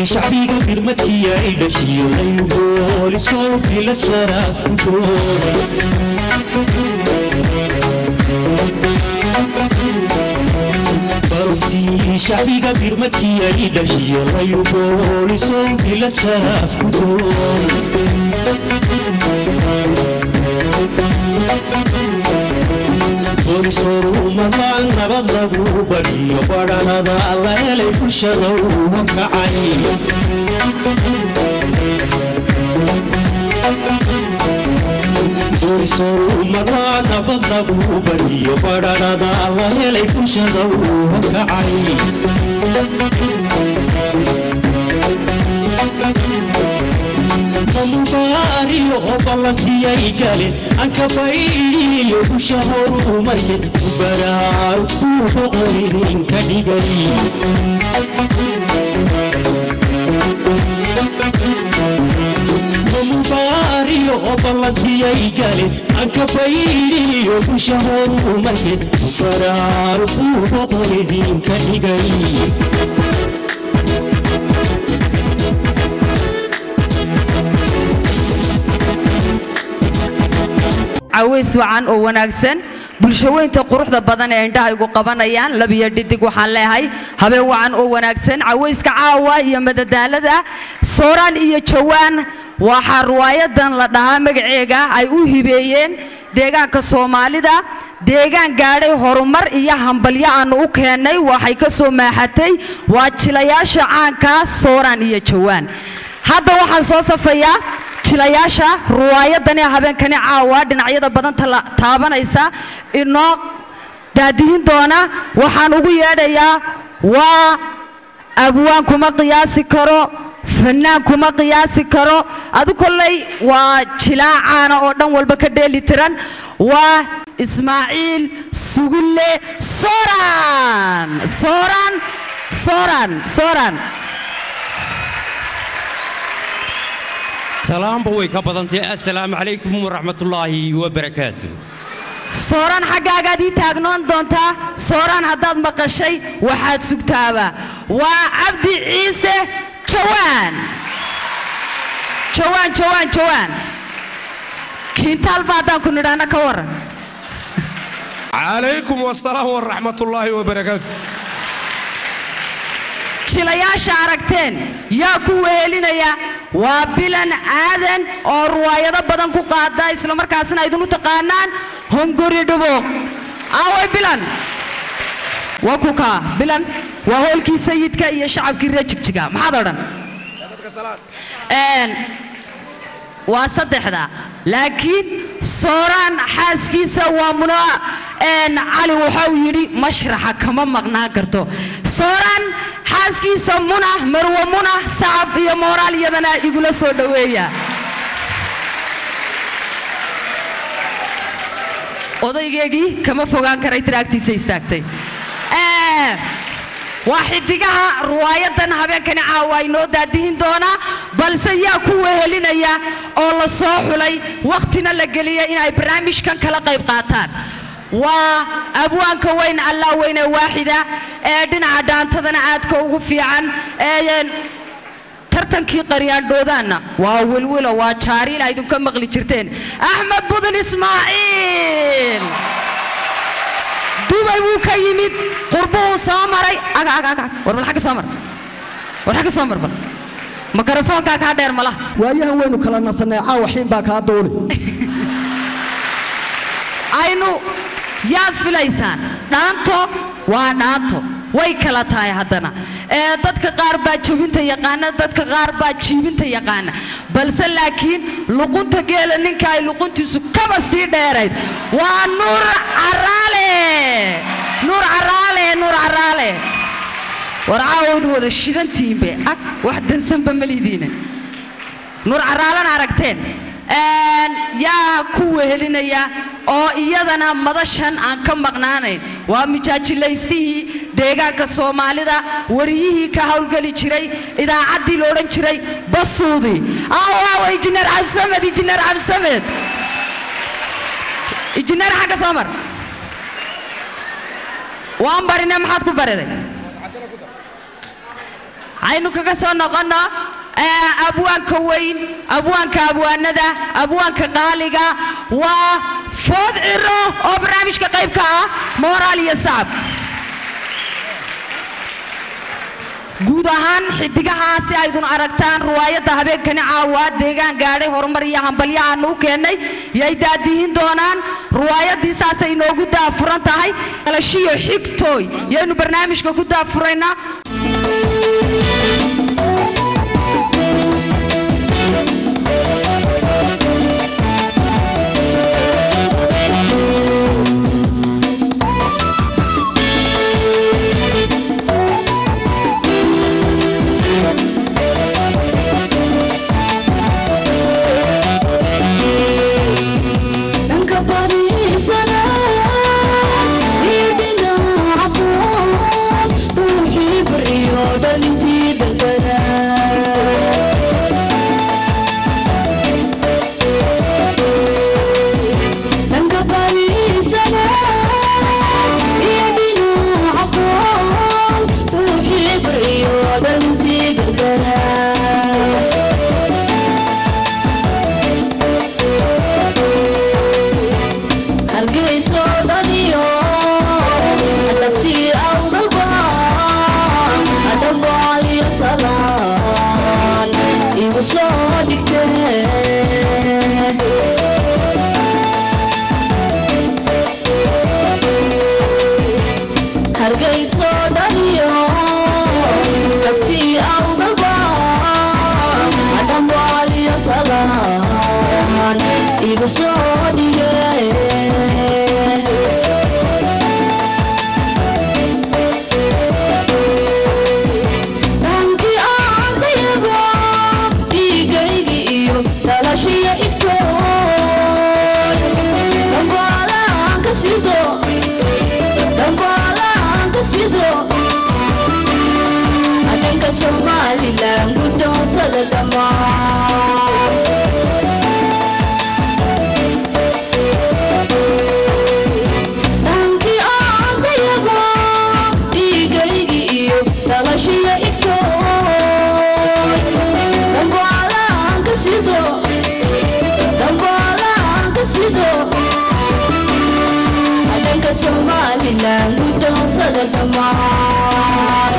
shacbiga firmadkii ay dhashiyo ayugoolisow bila sharaafkudooda bartii shacbiga firmadkii ay dhashiyo ayugoolisow bila sharaafkudooda boolisoruumadaan nabad lagu badiyo badhanada la helay bulshada uu kacay boolisoruumadaan nabad lagu badiyo badhanada la helay bulshada uu kacay mamubaariyo oo ballantiyay galeen ankabaydiyo busha horumarkeed baraarugtuu boqorin ka dhigay mamubaariyo oo ballantiyay galeen ankabaydiyo busha horumarkeed baraarugtuu boqorin ka dhigay caways wacan oo wanaagsan bulshaweynta quruxda badan ee indhaha igu qabanayaan labiyo dhidig waxaan leehay habeen wacan oo wanaagsan cawayska caawa iyo madadaalada sooraan iyo jawaan waxaa ruwaayadan la dhahaa magaceega ay u hibeeyeen deegaanka soomaalida deegaan gaadhay horumar iyo hambalyo aannu u keennay waxay ka soo maaxatay waa jilayaasha caanka sooraan iyo jawaan hadda waxaan soo safayaa jilayaasha ruwaayadan ee habeenkani caawa dhinacyada badan taabanaysa inoo daadihin doona waxaan ugu yeedhayaa waa abwaan kuma qiyaasi karo fanaan kuma qiyaasi karo adu kolley waa jilaa caana oo dhan walba ka dheeli tiran waa ismaaciil sugulle soran soran soran soran salaamba way ka badantay assalaamu calaykum waraxmatullaahi wabarakaatu sooraan xaggaagaad ii taagnoon doontaa sooraan haddaad maqashay waxaad sugtaaba waa cabdi ciise jawaan jawaan jawaan jawaan kiintaalba haddaan ku nidhaana ka warran calaykum wasalaam waraxmatullaahi wabarakaatu jilayaasha aragteen yaa ku wehelinaya waa bilan aadan oo ruwaayado badan ku qaada islamarkaasna idinu taqaanaan hongori dhubuuq aaway bilan waa ku kaa bilan waa hoolkii sayidka iyo shacabkii reer jigjiga maxaad odhan waa saddexda laakiin sooraan xaaskiisa waa muno cali waxau yidhi mashraxa kama maqnaan karto sooraan xaaskiisa muna marwe muna sacab iyo mooraal iyadana igula soo dhoweeya odaygeegii kama fogaan karay tiraagtiisa istaagtay waa xidigaha ruwaayadan habeenkani caawa inoo daadihin doonaa balse yaa ku wehelinaya oo la soo xulay wakhtina la geliya inay barnaamijkan kala qayb qaataan waa abwaanka weyn allaa weyne waaxida ee dhinaca dhaantadana aadka ugu fiican ee tartankii qaryaandhoodaanna waa wilwilo waa jaariil aydinka maqli jirteen axmed budin ismaaciil dubay wuu ka yimid qurbuu soo maray war bal agga soo mar war agga soo mar bal makarafoonkaa kaa dheer mala waayahan waynu kala nasanay caawa xiin baa kaa duuli aynu yaad filaysaan dhaanto waa dhaanto way kala tahay haddana ee dadka qaar baa jebinta yaqaana dadka qaar baa jiibinta yaqaana balse laakiin luqunta geela ninka ay luquntiisu kaba sii dheerayd waa nuur caraale nuur caraale nuur caraale war caawadu wada shidantiinbe ag wax dansanba malidiina nuur caraalana aragteen yaa ku wehelinaya oo iyadana madashan aan ka maqnaanayn waa mijaajilaystihii deegaanka soomaalida wariyihii ka howlgeli jiray idaacaddii la odhan jiray basuudi awaawa injineer cabdisamed injineer cabdisamed injineer xagga soo mar waan barine maxaad ku bariday aynu kaga soo noqonno ee, abwaanka weyn abwaanka abwaanada abwaanka qaaliga waa food ciro oo barnaamijka qaybka ah moraal iyo sacab guud ahaan xidigahaasi aydun aragtaan ruwaayadda habeenkani caawa deegaan gaadhay horumar iyo hambalyo aanu u keennay yay daadihin doonaan ruwaayaddii saasay inoogu daafuran tahay dhalashiyo xigtooy yaynu barnaamijka ku daafuraynaa dhanka bariisana iyo dhinaca soon ruuxii bariyo dhalintii balbada dhanka bariisana iyo dhinaca soon ruuxii bariyo dhalintii balbada hargeyso dhaniyo adhabtii awdalba adhambaaliyo salaan igu soo dhigte hargeyso dhaniyo adhabtii awdalba adhambaaliyo salaan igu soo dhige dhankii aadayaba dhiigaygii iyo dhalashiya xigtooy dhambaalaan ka sido dhambaalaan ka sido adhanka somalilan guddoonsada dhammaan dhankii aadayaba dhiigaygii iyo dhalashiya xigtooy dhambaalaan ka sido dhambaalaan ka sido adhanka somalilan guddoonsada dhammaan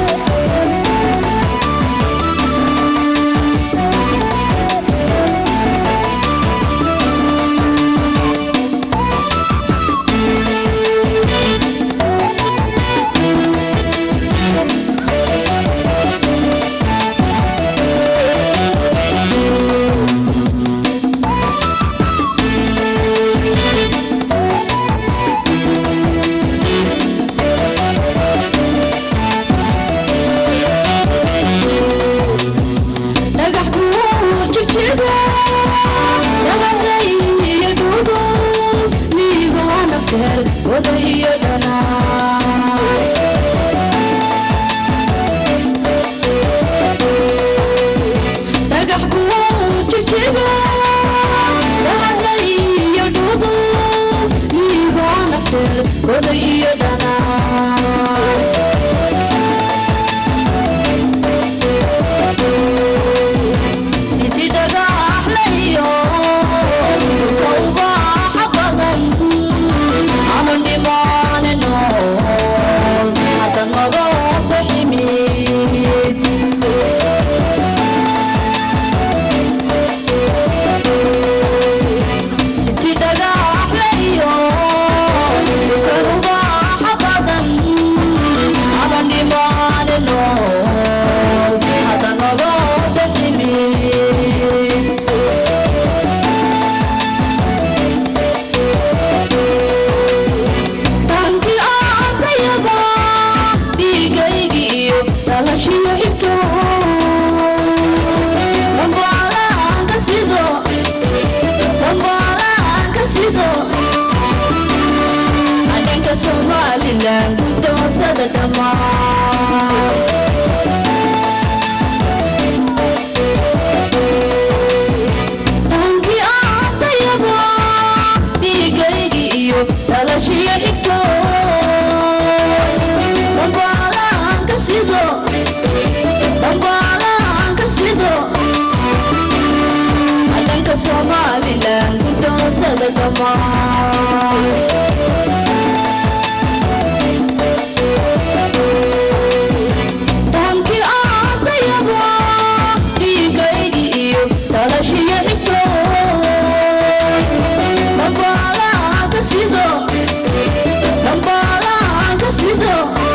dhagax kuu jijida dahaday iyo dhugo liibaana feer wada iyo dhanaa dhagax kuu jijida dahaday iyo dhugo liibaana feer wada iyo dhanaa sidi dhagaxlayo dhulka ubaaxa badan aman dhimaane nool hadda naga baximid sidi dhagaxlayo dhulka ubaaxa badan aman dhimaane nool hadda naga baximid dhankii aadayaba dhiigaygii iyo dhalashiyo xigto dhambaalaan ka sido dhambaalaan ka sido adhanka somalilan guddoonsada dhammaan dhankii aadayaba dhiigaygii iyo dhalashiyo xigto dhambaalaan ka sido dhambaalaan dhammaan dhankii aasayaba dhiigaygi iyo dhalashiyo xigto dhambaalaha ka sido dhambaalaha ka sido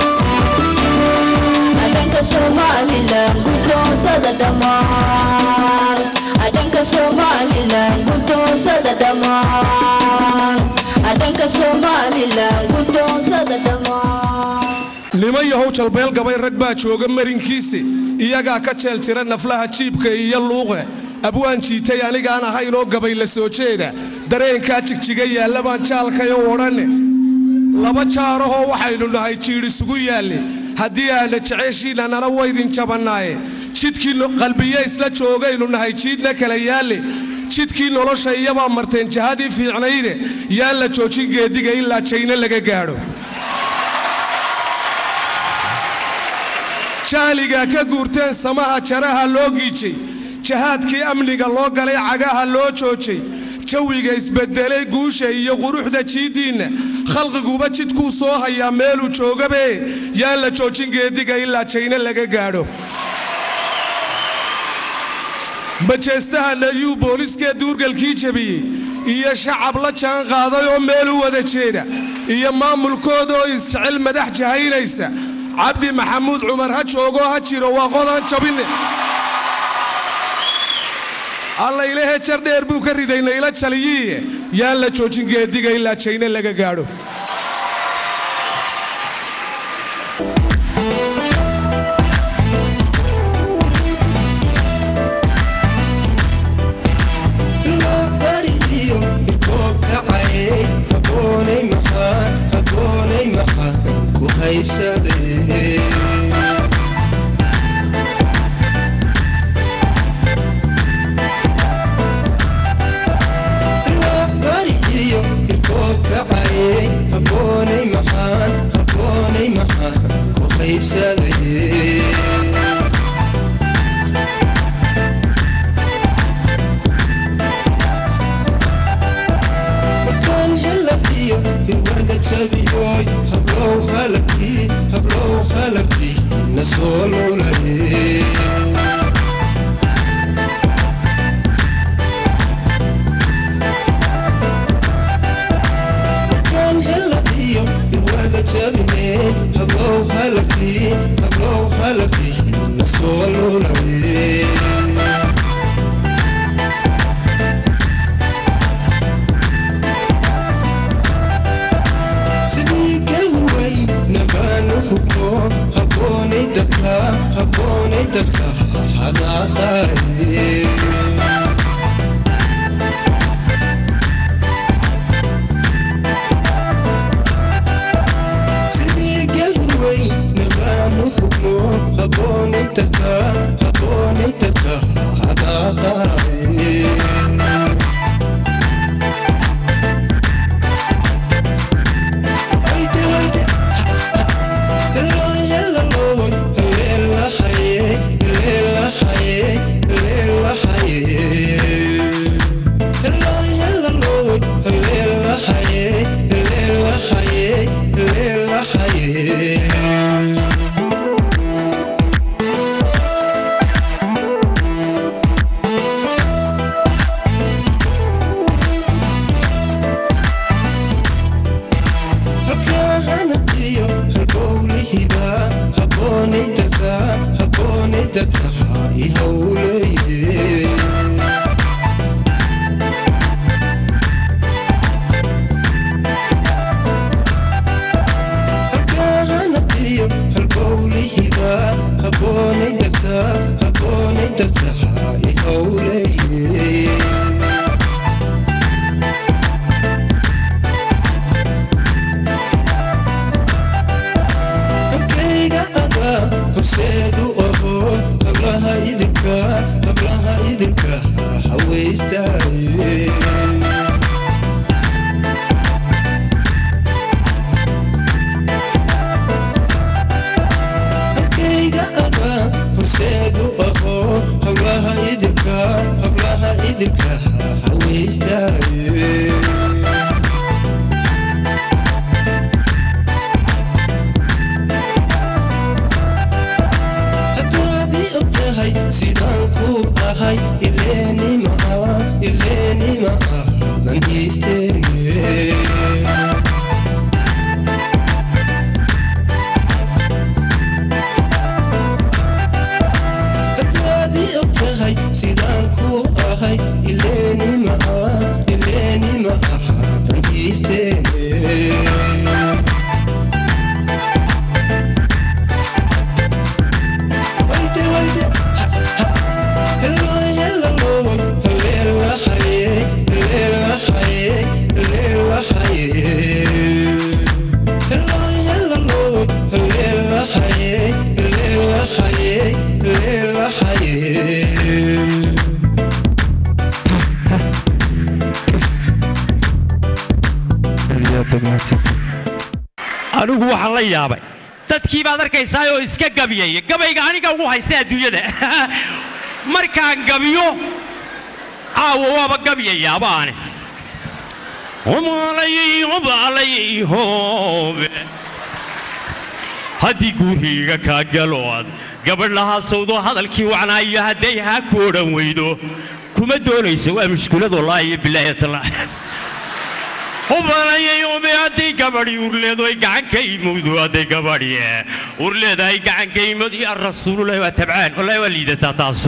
dhanka somalilan guddoonsada dhammaan dhanka somalilan guddoonsada dhammaan dhanka somalilan guddoonsada dhammaan niman yahow jalbeel gabay rag baa jooga marinkiisi iyagaa ka jeeltira naflaha jiibka iyo luuqe abwaan jiitay anigaan ahaynoo gabay la soo jeeda dareenkaa jigjiga yaalla baan jaalkayo odhanne laba jaarahoo waxaynu nahay jiidh isugu yaalle haddii aana jeceshiinna nana waydin jabannaaye jidkii no- qalbiye isla joogaynu nahay jiidna kala yaalle jidkii nolosha iyabaa marteen jahadii fiicnayde yaan la joojin geediga ilaa jayna laga gaadho jahligaa ka guurteen samaha jaraha loo giijay jahaadkii amniga loo galay cagaha loo joojay jawiga isbedelay guusha iyo quruxda jiiddiinna khalqiguba jidkuu soo hayaa meeluu joogabe yaan la joojin geediga ilaa jayna laga gaadho majeestaha nayuu booliskee duurgalkii jebiyey iyo shacab la jaan qaaday oo meel u wada jeeda iyo maamulkooda oo isjecel madax jahaynaysa cabdi maxamuud cumar ha joogoo ha jiro waa qodaan jabine allaylehe jar dheer buu ka riday nayla jaliyiiye yaan la joojin geediga ilaa jayne laga gaadho horseedu oho hablaha idinka hablaha idinka tahay ileenima ileenima aadan iifteene hadaadii og tahay sidaan ku ahay ileenima ileenima aadan iifteene Wayde, wayde, ha, ha. Hello, hello, hello, haye, hello, haye, hello, haye. Hello, hello, hello, haye, hello, haye, hello, haye. anigu waxaan la yaabay dadkii baad arkaysaa oo iska gabiyaya gabayga aniga ugu haysta adduunyada markaan gabiyo caawa waaba gabiyayaaba ani umaalayay umaalayay hoobe haddii guriga kaa galo aad gabadh lahaa sawdo hadalkii wacnaayo hadday haa ku odhan weydo kuma doonayso waa mushkulad wallaahi iyo bilaahi tallah ubalayay ube hadday gabadhi urleedo ay gacanka imowdo hadday gabadhi urleedahay gacanka imod ya rasuululahi waa tabcaan wallahi waa liidataa taasu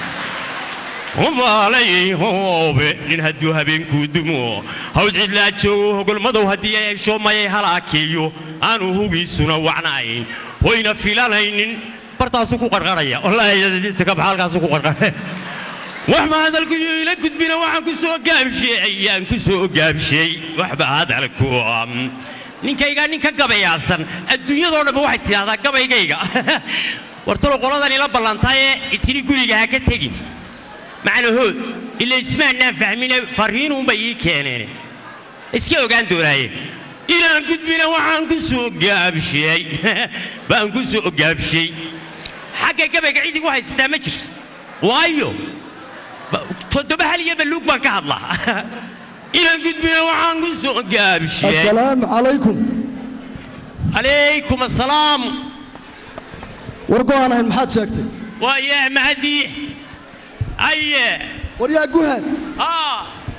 ubalayay hoobe nin hadduu habeenkuu dumo hawd cidlaa joogo hogolmadow haddii ay hesho mayay halaakeeyo aanu hugiisuna wacnayn hoyna filanaynin bartaasuu ku qarqaraya wallaahi ka baxa halkaasuu ku qarqaraya waxba hadalku iyo ila gudbina waxaan ku soo gaabshay ayaan ku soo gaabshay waxba hadalku um, ninkayga ninka gabayaasan adduunyadoo dhanba waxay tidhahdaa gabaygayga wartalo qoladan ila ballantaye itidhi guriga ha ka tegin macnahood ila ismaannaan fahmine farriinuunbay ii keeneen iska ogaan doonaaye ilaan gudbina waxaan ku soo gaabshay baan ku soo gaabshay xagga gabayga cid igu haysataa ma jirto waayo toddoba hal iyo balluug baan ka hadlaa ilaan gudbina waxaan ku soo gaabshay assalaamu calaykum calaykum assalaam war go-aan ahayn maxaad sheegtay waa yaa mahadii aye war yaa guhaad aa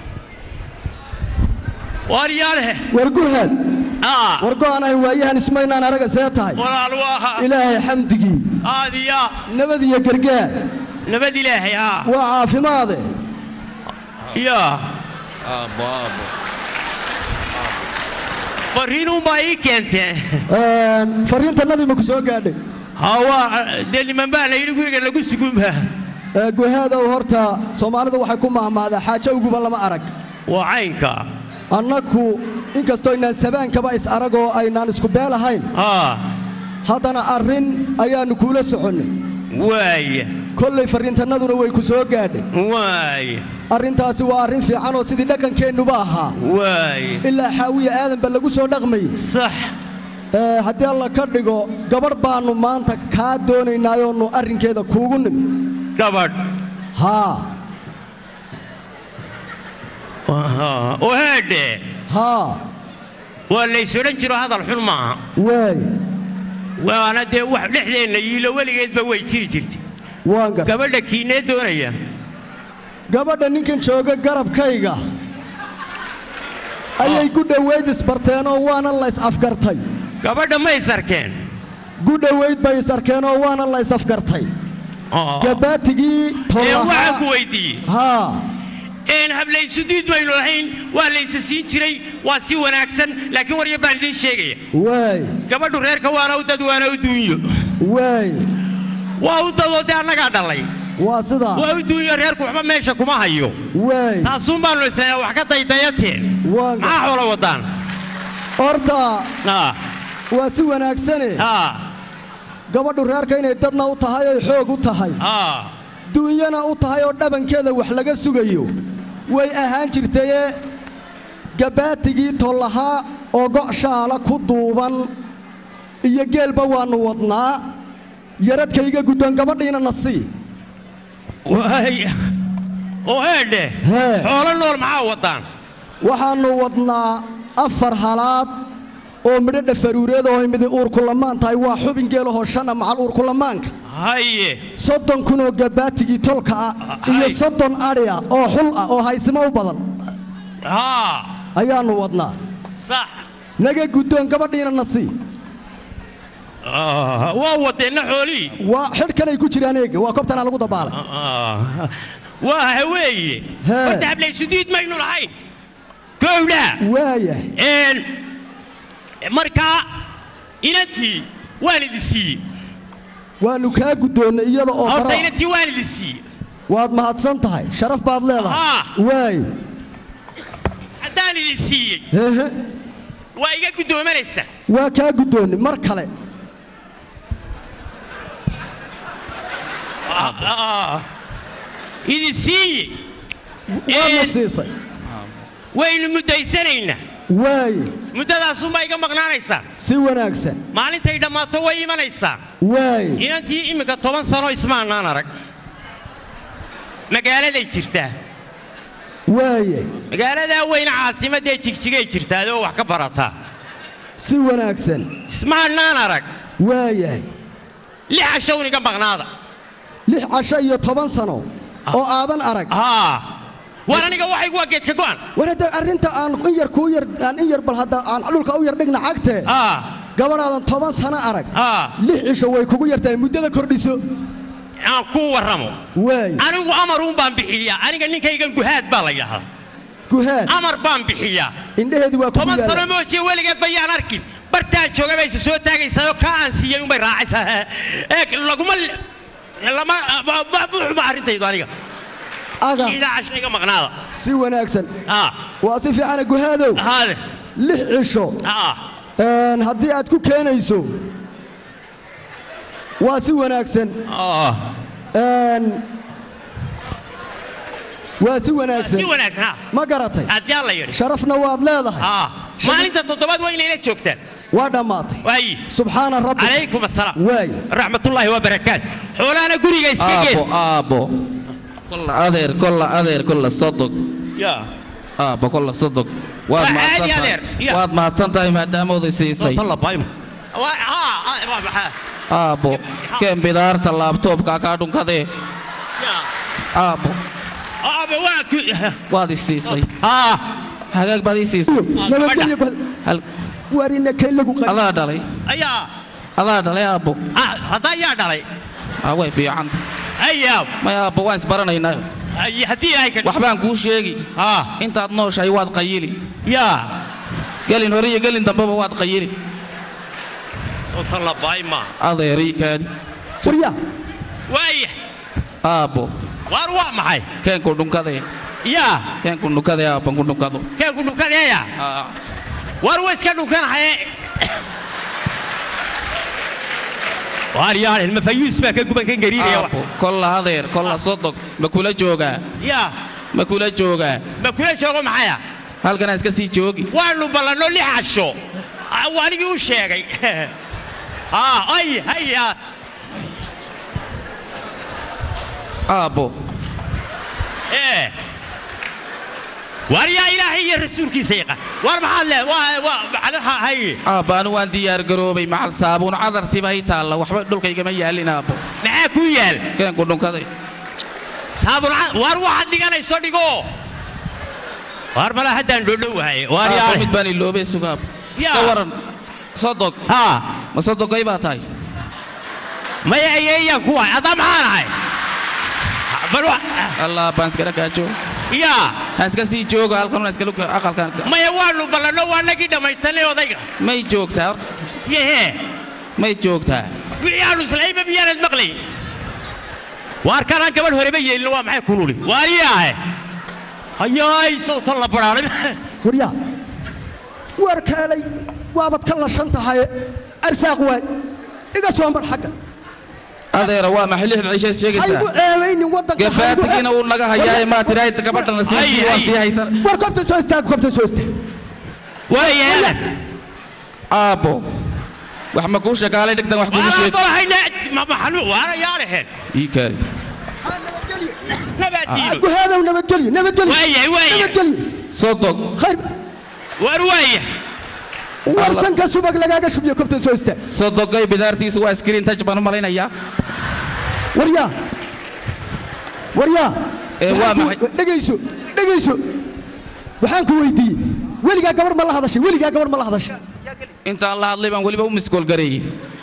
waaryaalehe war guhaad aa war go-aan ahayn waayahan ismaynaan araga see tahay walaal waaha ilaahay xamdigii aadiya nabad iyo gargaar nabad ilaahay aa waa caafimaade yaa fariinuunbaa ii keenteen Een, fariintannadii ma ku soo gaadhay hawaa dee niman baa la yidhi guriga lagu sugunba Ee, guhaadow horta soomaalida waxay ku mahmaadaa xaajo uguba lama arag waa caynka annaku inkastoo inaan sabaankaba is aragoo aynaan isku beel ahayn aa haddana arrin ayaannu kuula soconnay waaya kollay farriintannaduna way ku soo gaadhay waaya arrintaasi waa arrin fiican oo sidii dhaqankeennuba ahaa waaya ilaa xaawiya aadanba lagu soo dhaqmayey sax Ee, haddii alla ka dhigo gabadh baannu maanta kaa doonaynaayoonu arrinkeeda kuugu nimi gabadh haa oo heedhe haa waa lays odhan jiro hadal xun maaha waay waana dee wax dhexdeenna yiilo weligeedba way jiri jirtay waan gar gabadha kiinee doonaya gabadha ninkan jooga garabkayga ayay ku dhowayd isbarteenoo waana lays afgartay gabadha ma is arkeen gu dhowayd bay is arkeenoo waana lays afgartay gabaatigii ee waxaan ku tolahaa weydiiyey haa een hablaysudiid baynu lahayn waa laysa siin jiray waa si wanaagsan laakiin warya baan idiin sheegaya waay gabadhu reerka waana u dad waana u duunyo waay waa u dadoo dee annagaa dhallay waa sidaa waa u duunyo reerku waxba meesha kuma hayo waay taasuun baanu isnaa wax ka daydayateen waan gar maxaa xoola wadaan horta aa waa si wanaagsane aa gabadhu reerka inay dadna u tahay oy xoog u tahay aa duunyana u tahay oo dhabankeeda wax laga sugayo way ahaan jirtayee gabbaatigii tollahaa oo go' shaala ku duuban iyo geelba waannu wadnaa yaradkayga guddoon gabadhiina na sii waay oo heedhe Hee. xoolo nool maxaa wadaan waxaannu wadnaa afar halaad oo midho dhafaruureed oo midi uurkulamaan tahay waa xubin geelahoo shana macal uurkulamaanka haye soddon kun oo gabaatigii tolka ah iyo hay. soddon adhi ah oo xul ah oo haysimo u badan haa ayaannu wadnaa sax naga guddoon gabadhiina na sii Ah, waa wadeenna xoolihii waa xidhkanay ku jiraan eega waa kobtana lagu dabaalay Ah, waa haweeye Hee. horta hablaysudiid maynu lahayn gowdha waayahay Een, markaa inantii waan idin siiyey waannu kaa guddoonnay iyada oo horta kara inantii waan idin siiyey waad mahadsan tahay sharaf baad leedahay Ahaa. waayo haddaan idin siiyey hehe waa iga guddoomanaysaa waa kaa guddoonnay mar kale Ah, ah, idin siiyey waadna Een, siisay waynu muddaysanaynaa waaye muddadaasunbaa iga maqnaanaysaa si wanaagsan maalintay dhammaato way imanaysaa waaye inantii imminka toban sano ismaannaan arag magaaladay jirtaa waaye magaaladaa weyne caasimaddae jigjigay jirtaadoo wax ka barataa si wanaagsan ismaannaan arag waayahay lix cashown iga maqnaada lix casho iyo toban sano oo aadan arag haa war aniga waxaygu waa geedka go'an war hadda arrinta aan in yar kuu yar aan in yar bal hadda aan dhulka u yar dhigna cagtee haa gabadhaadan toban sano arag haa lix cisho way kugu yartahay muddada kordhiso aan kuu warramo waaye anigu amaruun baan bixiyaa aniga ninkaygan guhaad baa la yidhahdaa guhaad amar baan bixiyaa indhaheedu waa kugu toban sano yaala moojiye weligeed bayaan arkin bartaan jooga bayse soo taagaysaa oo kaa aan siiyey unbay raacaysaa ee laguma lama buuxma arrintaydu aniga aga ilaa cashayga maqnaada si wanaagsan haa waa si fiicana guhaadow haade lix cisho haa een, haddii aad ku keenayso waa si wanaagsan ah een, waa si wanaagsan si wanaagsan haa ma garatay aad yaa la yidhi sharafna waad leedahay haa maalinta toddobaad waa inayla joogtaan waa dhammaatay waayi subxaana rabbi calaykum assalaam waay raxmatullaahi wabarakaat xoolaana guriga iska geed aabbo aabbo kolla adeer kolla adeer kolla sodog yaa aabbo kolla sodog waad Waa mahadsan caadi tahay adeer, ya. waad mahadsan tahay maadaamooday siisay Waa- haa haa, waa maxaa aabbo keen bidaarta laabtoobka kaa dhunkadee yaa aabbo aabe waa ku waad i siisay haa hagaag baad ii siisay nabadgelyo guhad hal waarina kay lagu qay adaa dhalay ayaa adaa dhalay aabbo ah, haddaa yaa dhalay aa way fiicanta ayaa may aabbo waan isbaranaynaa ay- haddii ay ka waxbaan kuu sheegi haa intaad nooshahay waad qayili yaa gelin hore iyo gelin dambeba waad qayili ota la baay ma adeerii kaadi warya waaya aabbo waar waa maxay keenku dhunkadee yaa keenku dhunkadee aabban ku dhunkado kee ku dhunkadeeya Aa, waar way iska dhunkanahaye waar yaarin mafayuus baa ka guban kan gariiraya aabbo kolla adeer kolla sodog ma kula joogaa yaa ma kula joogaa ma kula joogo maxaya halkanaa iska sii joogi waanu ballanno lix casho Ah, waa anigii u sheegay haa ay haya aabbo ee waar yaa ilaahay iyo rasuulkiisa yaqaan waar maxaad le waa waa macnaha hay aabba anu waan diyaar garoobay macal saabuun cadartiba ay taalla waxba dhulkaygama yaalin aabbo maxaa ku yaal keenku dhunkaday saabun waar waxaad dhiganayso dhigo waar mala haddaan dhodhowahay waar aabbo yaale mid baan iloobay sugaab iska Yaa. waran sodog haa ma sodogay baa tahay maya ayeeyaan ku wahay haddaa maxaan ahay bal wa allah baan iskala kaajo yaa ha iska sii jooga halkan iskala aqalkan maya waanu ballanno waa nagii dhammaysanay odayga may joogtaa horta yehee may joogtaa wixii aanu islayba miyaanad maqlay waar kanaan gabadh horeba yeelin waa maxay kululi waariyaahe hayaay sawtan la badhaanay warya waar kaalay waabad ka lashan tahay arsaaq waay iga soo mar xagga adeera waa maxay lixda cishaad haygu sheegaysaa ceebaynin waddanka gabaatigiina uu naga hayaaye maa tiraa gabadhana Ay, sii waan ay. sii haysan war kobta soo istaag kobta soo istaag waayaala aabbo wax ma kuu shakaalay dhigtan wax kugu sheeg waalaadolahayna maxanu waarayaalaheen ii kaari nabaadiino guhaadow nabadgelyo nabadgelyo waayahay waayahay nabadgelyo sodog khayr waar waaya warsanka subag lagaaga shubyo kobta soo istaag sodogay bidaartiisu waa screen touch baan u malaynayaa waryaa waryaa Ee, waa maxay? dhegayso dhegayso waxaan ku weydiiyey weligaa gabarh ma la hadashay weligaa gabarh ma la hadashay intaan la hadlay baan weliba u miskoolgareeyey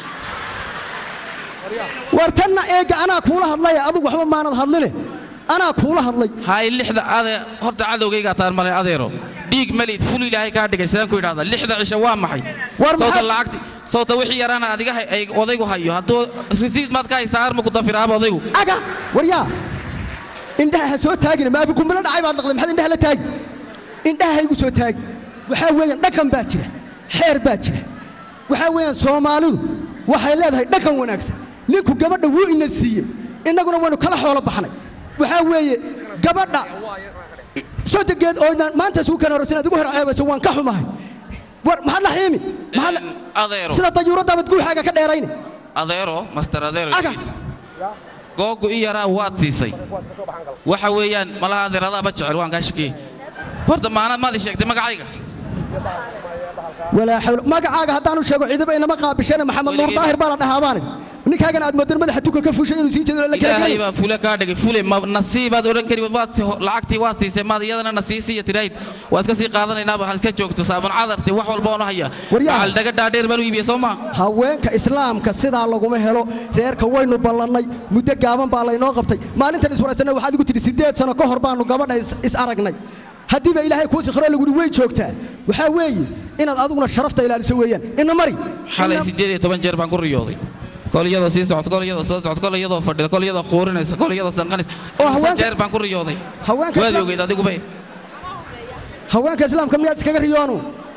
war tanna eega anaa kuula hadlaya adigu waxba maanad hadline anaa kuula hadlay hay lixda ade horta cadowgaygaa taan malay adeero dhiig malid ful ilaahay kaa dhigay sidaan ku idhahda lixda cisho waa maxay War sawta maxaad- lacagti sawta wixii yaraana adiga hay- ay odaygu hayo hadduu risiid maad ka haysaa arma ku dafiraaba odaygu aga waryaa indhaha ha soo taagina ma abikumbilo dhacay baad dhaqday maxaad indhaha la taagi indhaha ha igu soo taagi waxaa weeyaan dhaqan baa jira xeer baa jira waxaa weeyaan soomaalidu waxay leedahay dhaqan wanaagsan ninku gabadha wuu ina siiyey innaguna waynu kala xoolo baxnay waxaa weeye gabadha sodogeed oo inaan maanta isugu keen horeysan aad igu herceebayso waan ka xumahay war maxaad la xiimi maxaad la- adeero sida dayuuraddaabad guuxaaga ka dheerayne adeero master adeero Aga. dhegeyso. googu i yaraa waad siisay waxa weeyaan malaha adeeradaaba jecel waan kaa shakiyey horta maanaad maad ii sheegtay magacayga walaa xawla magacaaga haddaanu sheego ciidaba inama qaabisheen maxamed nuur Weligii- daahir baa la dhahaabaan ninkaagana aad moodan madaxa tuka ka fuushay inuu sii jeedo la ilaahay kala baa fule kaa dhigay fule ma nasiibaad odhan kari waad si- lacagtii waad siisay maad iyadana na sii siiya tiraahid waa iska sii qaadanaynaa waxaad iska joogto saabun cadarti wax walba oona haya Waryaha. waxal dhaga dhaadheer baan u iibiye soo maa haweenka islaamka sidaa laguma helo reerka waynu ballannay muddo gaaban baa laynoo qabtay maalintan iswaraysanna waxaad igu tidhi siddeed sano ka hor baanu gabadha is- is aragnay haddiiba ilaahay kuu sikhro laguhi way joogtaa waxaa weeye inaad adiguna sharafta ilaaliso weeyaan ina mari xalay Ina- siddeed iyo toban jeer baan ku riyooday kol iyadoo sii socota kol iyadoo soo socota kol iyadoo fadhida kol iyadoo quurinaysa kol iyadoo sanqanaysa Oo Imisa haweenka- jeer baan ku riyooday haweenka waad islaam- ogeyd adiguba haweenka islaamka miyaad iskaga riyoonu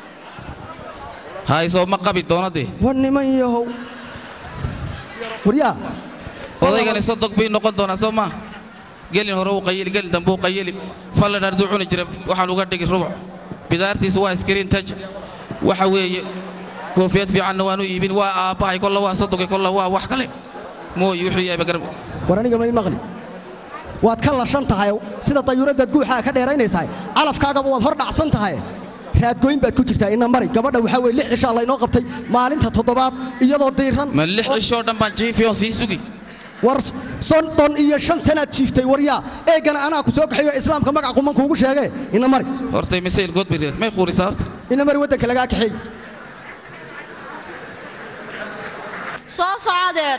hay soo ma qabi doonadee war niman yahow waryaa odaygani sodog bay noqon doonaa soo maa gelin hore uu qayili gelin dambe uu qayili fallan arduu cuni jira waxaan uga dhigi rubuc bidaartiisa waa iskariin taj waxa weeye koofiyad fiicanna waan u iibin waa aabbahay kolla waa sodogay kolla waa wax kale mooyi wuxuu yahay bagar war aniga may maqli waad ka lashan tahay sida dayuuraddaad guuxaa ka dheeraynaysahay calafkaagaba waad hor dhacsan tahay raadgoyn baad ku jirtaa ina mari gabadha waxaa weye lix cishaa laynoo qabtay maalinta toddobaad iyadoo diiran ma lix oo- cishoo dhan baan jiifiyoon sii sugi war soddon iyo shan sanaad jiiftay waryaa eegana anaa ku soo kaxeeyo islaamka magac quman kuugu sheegee ina mari hortay misayl good bay reed may quurisaa horta ina mari waddanka lagaa kaxeey soo soco adeer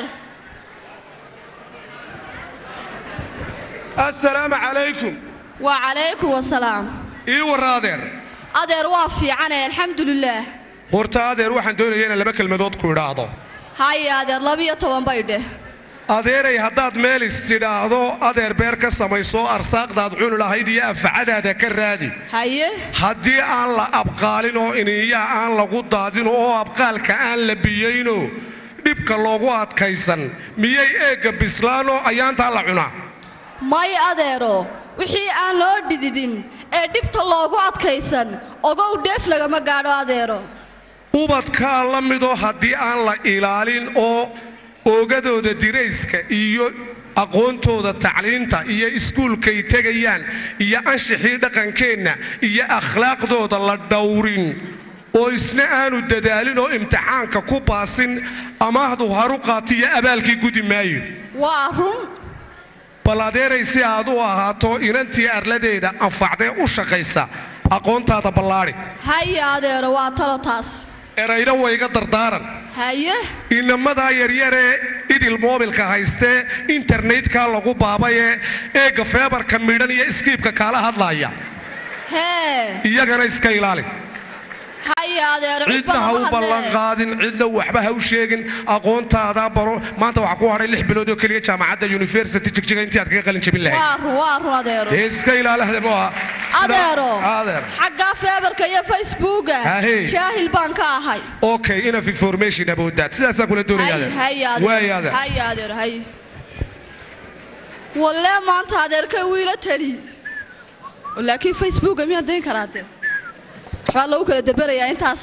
assalaamu calaykum waa calaykum wasalaam ii warra adeer adeer waa fiicane alxamdulilaah horta adeer waxaan doonaya inaan laba kelmadood ku idhaahdo haye adeer labiyo toban bay dheh adeeray haddaad meel istidhaahdo adeer beer ka samayso arsaaqdaad cuni lahayd iyo anfacadaada ka raadi haye haddii aan la abqaalin oo iniyaha aan lagu daadin oo abqaalka aan la biyayno dhibka loogu adkaysan miyay eegga bislaanoo ayaantaa la cunaa may adeero wixii aan loo dhididin ee dhibta loogu adkaysan ogow dheef lagama gaadho adeero ubadkaa la midoo haddii aan la ilaalin oo oogadooda dirayska iyo aqoontooda tacliinta iyo iskuulkay tegayaan iyo anshixii dhaqankeenna iyo akhlaaqdooda la dhowrin oo isna aanu dadaalin oo imtixaanka ku baasin amaahdu haru qaatiyo abaalkii gudi maayo waa run bal adeeray si aad u ahaato inantii arladeeda anfacdee u shaqaysa aqoontaada ballaadhi haye adeero waa talo taas erayna wayga dardaaran haye inamadaa yaryaree idil moobilka haystee internetkaa lagu baabayee eegga feebarka midhan iyo iskiibka kaala hadlaaya hee iyagana iska ilaali haye adeero cid cidna ha badan u ma ballan hadlee qaadin cidna waxba ha u sheegin aqoontaada baro maanta waxaa ku hadhay lix bilood oo keliya jaamacadda university jigjiga intii aad kaga qalin jabin lahayd waa run waa run adeero dee iska ilaali muha adeero adeer xagga feebarka iyo facebooka Hahe. jaahil baan ka ahay okay enough information about that sidaasaan kula doonaya Hay- adeer hay adeer. waay adeer Hay adeer hay walle maanta adeerkay wiila tali laakiin facebooka miyaa dayn karaa de waxbaa lagu kala daberayaa intaas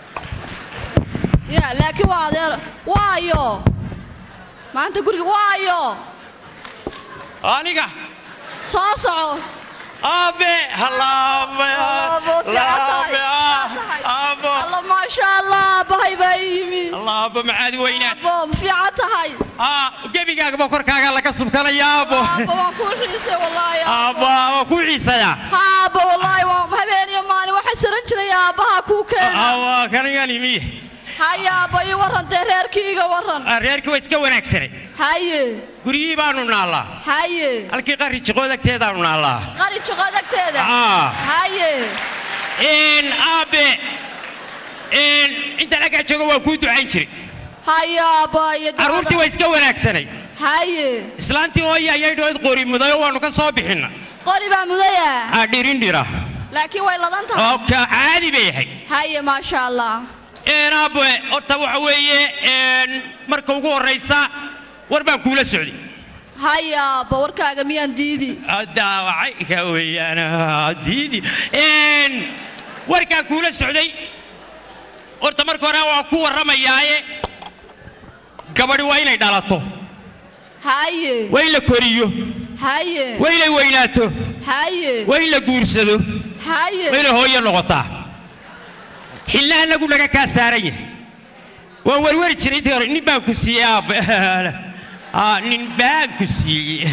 ya laakiin waa adeer waayo maanta guriga waayo aniga soo soco aabe halaabe Allaah, boo fiican tahay. laabe ah, aabo alla maasha allah aabbahay baa ii yimi allah aabbo macaadi weynaad aabbo ma fiican tahay aa gebigaagaba korkaaga laga subkanaya aabbo aabbo waan kuu xiisay wallaahi aabbo waa ku xiisaya ha aabbo wallaahi waa habeen iyo maalin waxaan saran jiray aabbaha kuu keena aabbo kanigan imiye haya aabbo ii warran dee reerkii iga warran reerkii waa iska wanaagsanay haye guryihii baanu naallaa haye halkii qarri jiqood agteedaanu naallaa qari jiqood agteeda Aa. haye n aabe n intaan aggaa jooga waan kuu ducayn jiray haye aabbo iyo ducada. carruurtii waa iska wanaagsanay haye islaantii hooya ayay dhood qori mudayo waannu ka soo bixinna qori baa mudaya aa dhirin dhira laakiin way ladan tahay oo ka caadi bay ahay haye maasha allah n aabe horta waxa weeye n marka ugu horraysa war baan kuula socday haye aabbo warkaaga miyaan diidi daawacay ka weeyaan diidi n warkaan kuula socday horta marka hore waan ku warramayaaye gabadhi waa inay dhalato haye waa in la koriyo haye waa inay weynaato haye waa in la guursado haye waa inay hooyo noqotaa xilna annagu naga kaa saaran yahay waan werweri jiray intii hore nin baan ku siiyey aabbe Aa, nin baan ku siiyey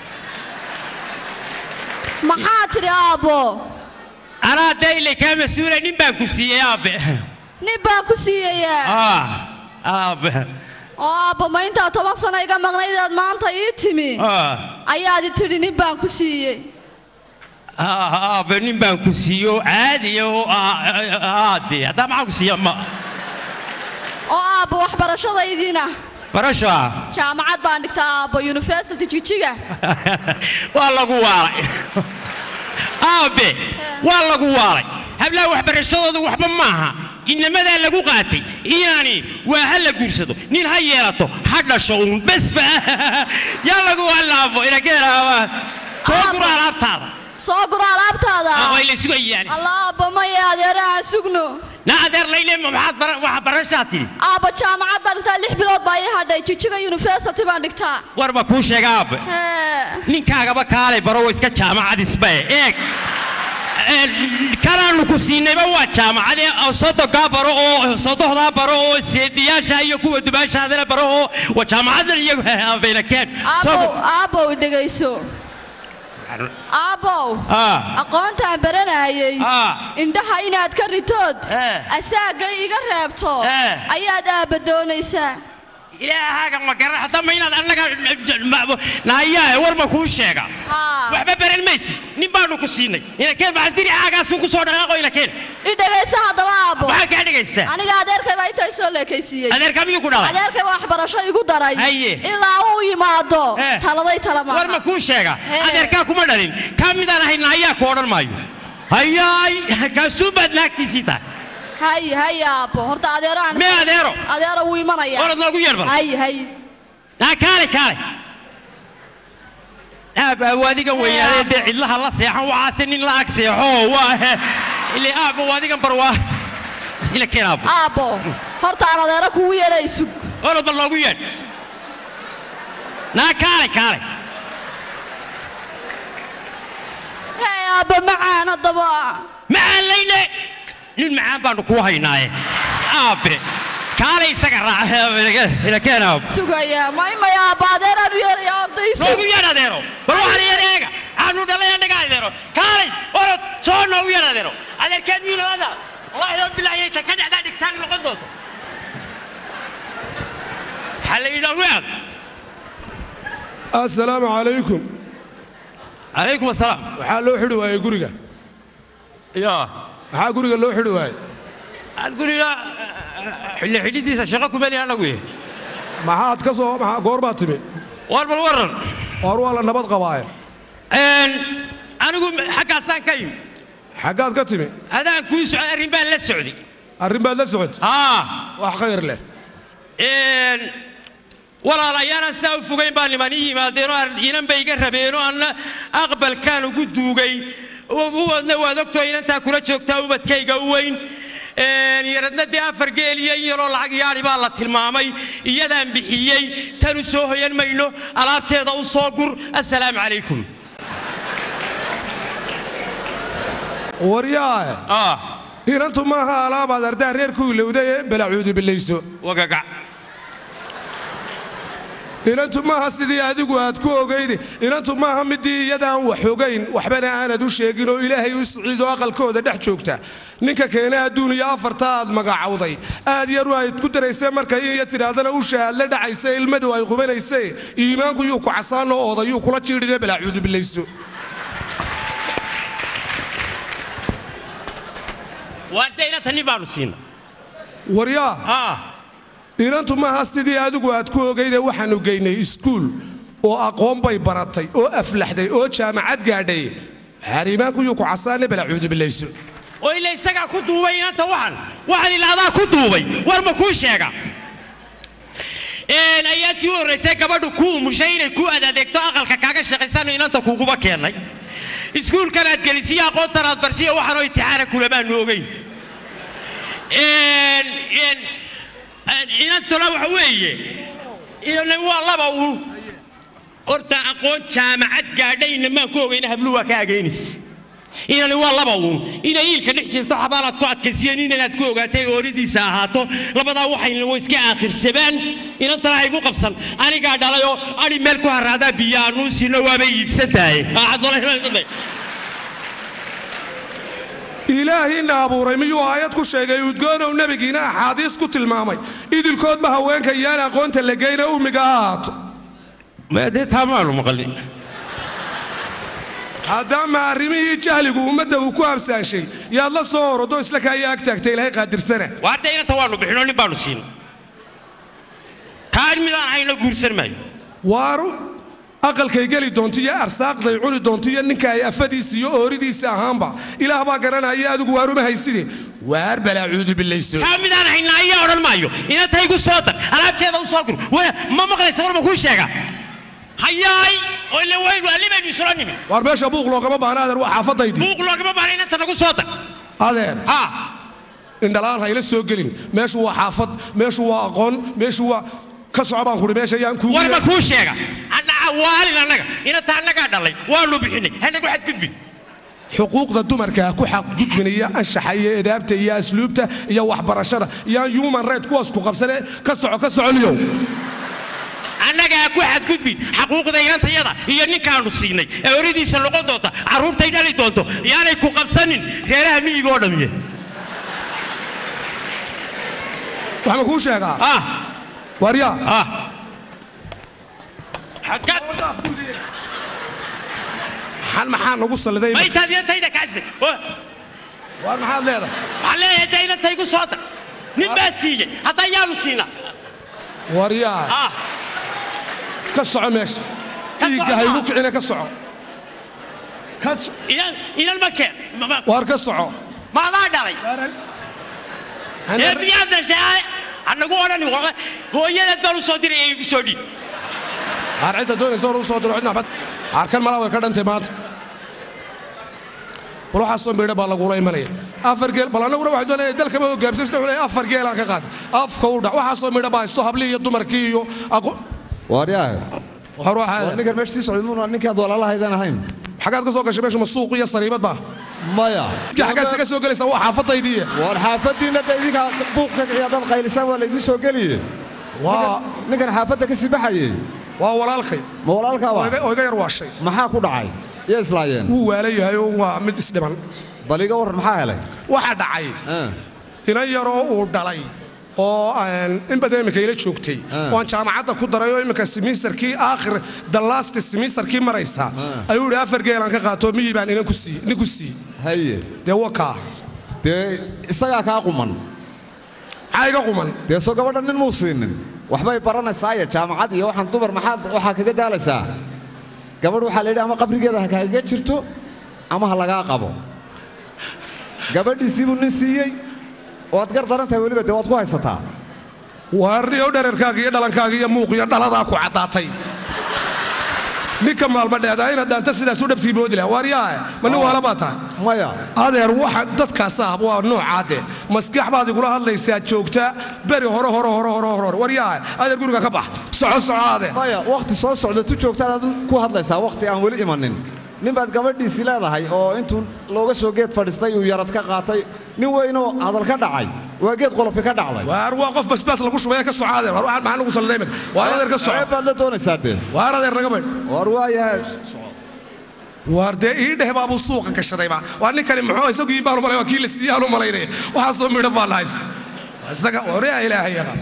maxaa tidhi aabbo anaa dayle kaa mas-uula nin baan ku siiyey aabbe nin baan ku siiyayaa Ah, aabbe oo aabbo ma intaa toban sano iga maqnaydaad maanta ii timi Ah, ayaad i tidhi nin baan ku siiyey ah, aabbe nin baan ku siiyo caadiya oo aade haddaa maxaan ku siiya ma oo aabbo waxbarashadaydiina barasho ah jaamacad baan dhigtaa aabbo university jigjiga waa lagu waalay aabe waa lagu waalay hablaha waxbarashadooda waxba maaha inamadaa lagu qaatay inaani waa ha la guursado nin ha yeelato ha dhasho uun besba yaa lagu waalaabo inageeraaba soo gura alaabtaada soo guro alaabtaada Ah, way la sugayaan allah aabbo maya adeera aan sugno na adeer layle maxaad bara- waxa barashaa tidhi aabbo jaamacad baan dhigtaa lix bilood baa ii hadhay jigjiga university baan dhigtaa warba kuu sheega aabe Hee. ninkaagaba kaalay baro waa iska jaamacad isbae eeg Een, kanaanu ku siinayba waa jaamacade oo sodogaa baro oo sodohdaa baro oo seediyaasha iyo kuwa dubaashaadana baro oo waa jaamacadan iyagu bayna keen aabbow aabbow dhegayso aabbow Ah. aqoontaan baranayay Ah. indhaha inaad ka ritood Eh. asaagay iga reebto Eh. ayaad aabba doonaysaa ilaahaaga ma garan haddama inaad annaga naayaa war ma kuu sheega haa waxba baran maysid nin baanu ku siinay inakeen maxasdiri aagaasun ku soo dhaqaaqo inakeen i dhegayso haddaba aabbo maxaa kaa dhegaysta aniga adeerkay baa intaa soo leekaysiiyey adeerka miyuu ku dhalay adeerkay baa waxbarasho igu daray Haye. ilaa uu yimaado Eh. taladay tala war ma maaha kuu sheega Hee. adeerkaa kuma dhalin kaa midaan ahay naayaa ku odhan maayo hayaay kaasuun baad naagtiisii tahay haye haye aabbo horta adeero aan mee adeero adeero wuu imanaya orad noogu yeer bal haye haye aa kaale kaale aabaabu adigan weynaadee dee cidlaha la seexan waxaase nin la ag seexo waa he ile aabba adigan bar waa ila keen aabbo aabbo horta aan adeero kugu yeedhay sug orad bal noogu yeer naa kaale kaale hee aabbo macaan haddaba macaan layne nin macaan baanu kuu haynaaye aabe kaale isaga raac ila keen aabbo sugaya ma imaya aabba adeeraan u yeedhaya orday noogu sug yeer adeero bal waxaan yeer eega aanu dhalay annaga adeero kaalay orod soo noogu yeer adeero adeerkeed miyuu nabada wallaahi loo bilaayay ta ka dhacdaa dhigtaan noqon doonto waxaa la yidhi ogaad assalaamu calaykum calaykum asalaam waxaa loo xidhi waayey guriga ya maxaa guriga loo xidhi waayey aan guriga xilli xidhidiisa shaqo kumeli anagu yahay maxaad ka soo maxaa goor baad timi war bal waran waar waa la nabad qabaaye anigu xaggaasaan ka yimi xaggaad ka timi adaan kuu socday arrin baan la socday arrin baad la socotay haa wax khayr leh walaalayaanan saa u fogayn baa niman ii yimaadeenoo inan bay iga rabeenoo anna aqbalkaan ugu duugay ubadna waad ogtoo inantaa kula joogtaa ubadkayga u weyn yaradna dee afar geel iyo in yaroo lacag yaadhi baa la tilmaamay iyadaan bixiyey tanu soo hoyan mayno alaabteeda u soo gur assalaamu calaykum waryaae ah inantu maaha alaabaad ardaa reerku ilowday ee balacuudu bilayso wagagac inantu maaha sidii adigu aad ku ogayde inantu maaha midii iyadaan wax ogayn waxbana aanad u sheegin oo ilaahay u siciido aqalkooda dhex joogta ninka keena adduun iyo afarta aad magacawday aad yaru ayd ku daraysee marka iyo tidhaahdana usha aad la dhacaysa ilmadu ay qubanayse iimaanku yuu ku casaanoo oodayuu kula jiidhine balaacuudu bilayso waarta inanta nin baanu siina waryaa ah inantu maaha sidii adigu aad ku ogayde waxaanu geynay iskuul oo aqoon bay baratay oo aflaxday oo jaamacad gaadhay waxaan iimaanku yuu ku casaane balaacuudu bilayso oo ila isagaa ku duubay inanta waxan waxaan ilaadaa ku duubay war ma kuu sheega een ayaantii u horraysay gabadhu ku umushay inay ku adadeegto aqalka kaaga shaqaysano inanta kuguba keennay iskuulkan aad gelisiyo aqoontan aad barsiyo waxaanoo intixaana kulamaanu ogeyn een een een inantuna waxa weeye inan waa laba uun horta aqoon jaamacad gaadhayna maan ku ogayna habluhu waa ka ageynis inani waa laba uun inay iilka dhex jirto xabaalaad ku adkaysiyeen inanaad ku ogaatay ooridiisa ahaato labadaa waxayna way iska aakhirsadaan inantana haygu qabsan anigaa dhalayoo ani meel ku haraadaa biyo aanuu siino waabay iibsan tahay ilaahiina abuuray miyuu aayad ku sheegay udgoonow nebigiina axaadiis ku tilmaamay idilkoodba haweenka iyaan aqoonta la geyna ummiga ha ahaato dee taamaanu maqalin haddaama arrimihii jahligu ummadda uu ku habsaanshay yaad la soo orodo isla kaaya ag taagta ilaahay qaadirsana waarta inanta waanu bixinoo nin baanu siina kaan midaan hayno guursan maayo waaru aqalkay geli doonto iyo arsaaqday cuni doonto iyo ninka ay afadiisa iyo ooridiisa ahaanba ilaah baa garanaya adigu waaruma hayside waar balaacuudu bilayso kaa midaan haynaa ayaa odhan maayo inanta igu soo dar alaabteeda u soo gur Wa- ma maqlaysa war ma kuu sheega hayaay oo ile waynu allibaynu isula nimin waar meesha buuq loogama baahna adeer waa xaafadaydii buuq loogama baahna inanta nagu soo dar adeer ha indhalaan hayla soo gelin meeshu waa xaafad meeshu waa aqoon meeshu waa ka soco baan kuhi meesha yaan kuugu war ma kuu sheega annaca waalin annaga inanta annagaa dhalay waanu bixinay hanagu xadgudbin xuquuqda dumarka ku xaqgudbinaya anshaxa iyo edaabta iyo asluubta iyo waxbarashada iyo human right kuwaas ku qabsane ka soco ka soconiyow annagaa ku xadgudbin xaquuqda inantayada iyo ninkaanu siinay ee oradiisa noqon doonta carruurtay dhali doonto yaanay ku qabsanin reeraha miyiga oo dhamiye wax ma kuu sheegaa ah waryaa ah xaggaad xan maxaa nagu salliday ma intaad inantayda kaasday waar maxaad leedahay waxaan leeyahay dee inantaygu soo dar nin baa siiyey hadda yaanu siinaa waryaa ah ka soco meesha Ka dhiigga soco haygu ma? kicina ka soco ka so- inan inan ma keen ma- ma- waar ka soco maadaa dhalay ee miyaad dhashay anagu odhani wa- hooyadeed baan u soo diray ee igu soo dhiib aar cidda doonaysa hor u soo diro cidna bad aarkan malaa way ka dhantay maanta bal waxaasoo miidha baa lagula imanaya afar geel bal annaguna waxaan doonaya dalkaba hogaamsasna wuxuu leeyahay afar geelaan ka qaatay afka u dhac waxaasoo miidha baa haysto hablii iyo dumarkii iyo aqo waaryahay war waxaa ninkan meesha sii socday muuna ninkaad walaalahaydan ahayn xagaad ka soo gashay meesha ma suuq iyo sariibad baa maya xagaad isaga soo gelaysaa waa xaafadaydii war xaafadiinna de idinkaa buuq ka kiciya dad qaylisaan waa laydin soo geliye waa ninkan xaafadda ka sii baxayey waa walaalkay ma walaalkaaba oo iga- oo iga yar waashay maxaa ku dhacay yaa islaayeen wuu waalan yahay oo waa mid isdhiman bal iga warran maxaa helay waxaa dhacay inan yaroo uu dhalay oo aan in badan iminka ila joogtay waan jaamacadda ku daray oo iminka simisterkii aakhir dallaasti simisterkii maraysa ayuu idhi afar geelaan ka qaato miyii baan inan ku sii nin ku sii haye dee wakaa dee isagaa kaa quman maxaa iga quman dee soo gabadha nin muu siinin waxbay baranaysaaye jaamacad iyo waxaan dumar maxaad waxaa kaga daalaysaa gabadh waxaa la yidhi ama qabrigeeda ha kaaga jirto ama ha lagaa qabo gabadhiisii buu nin siiyey waad gar daran tahay weliba dee waad ku haysataa waarniyow dhererkaaga iyo dhalankaaga iyo muuq iyo dhaladaa ku caddaatay ninka maalma dheedaa inaad dhaanta sidaas u dhabtii moodi laha waaryaa ma nin waala baa tahay maya adeer waxa dadkaasa waa noocaade maskax baad igula hadlaysaa joogta beri hore hore hore hore hore waryaa adeer guriga ka bax soco soco adeer maya wakhti soo socda tu joogtaan aad ku hadlaysaa wakhti aan weli imanin nin baad gabadhiisii leedahay oo intuu looga soo geed fadhiistay uu yarad ka qaatay nin weynoo hadal ka dhacay waa geed qolofi ka dhacday waar waa qof basbaas lagu shubay ka socaade waar waxaan maxaa lagu salday imika waa adeer ka soco ceeb baad la doonaysaa dee waar adeer naga baydh war waayahay waar dee ii dheh baabuu suuqa gashaday ba waa ninkani muxuu isagu ii baan u malay waa kii la siiyey aan u malaynaya waxaasoo midho baa la haysta isaga waryaa ilaahay yaqaan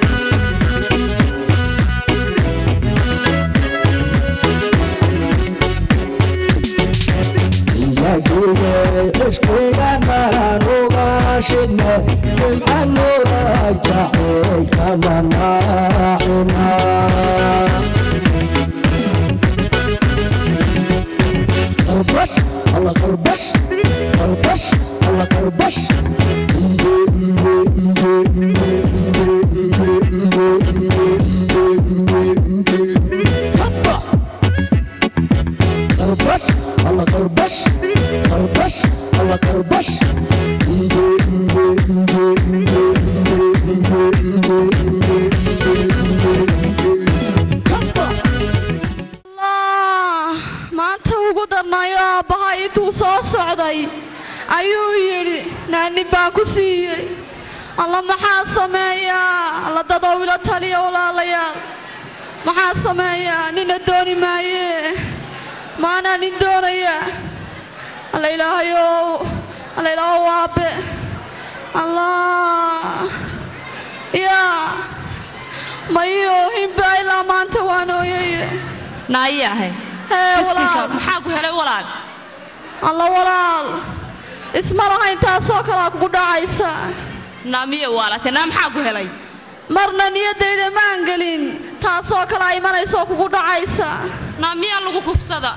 Thank هبا خربش الله خربش خربش الله خربش allah maanta ugu darnayo aabbaha intuu soo socday ayuu yidhi naani baan ku siiyey alla maxaa sameeyaa alla dadow ila taliya walaalayaal maxaa sameeyaa nina dooni maaye maanaa nin doonaya alla ilaahayow alla ilaahow aabe allah yaa mayo hinbaa ilaa maanta waan ooyaye naayahay hee bisinka walaal maxaa ku helay walaal alla walaal isma lahayn taasoo kalaa kugu dhacaysa naamiye waalate naa maxaa ku helay marna niyaddayda maan gelin taasoo kalaa imanaysoo kugu dhacaysa naamiyaa lagu kufsada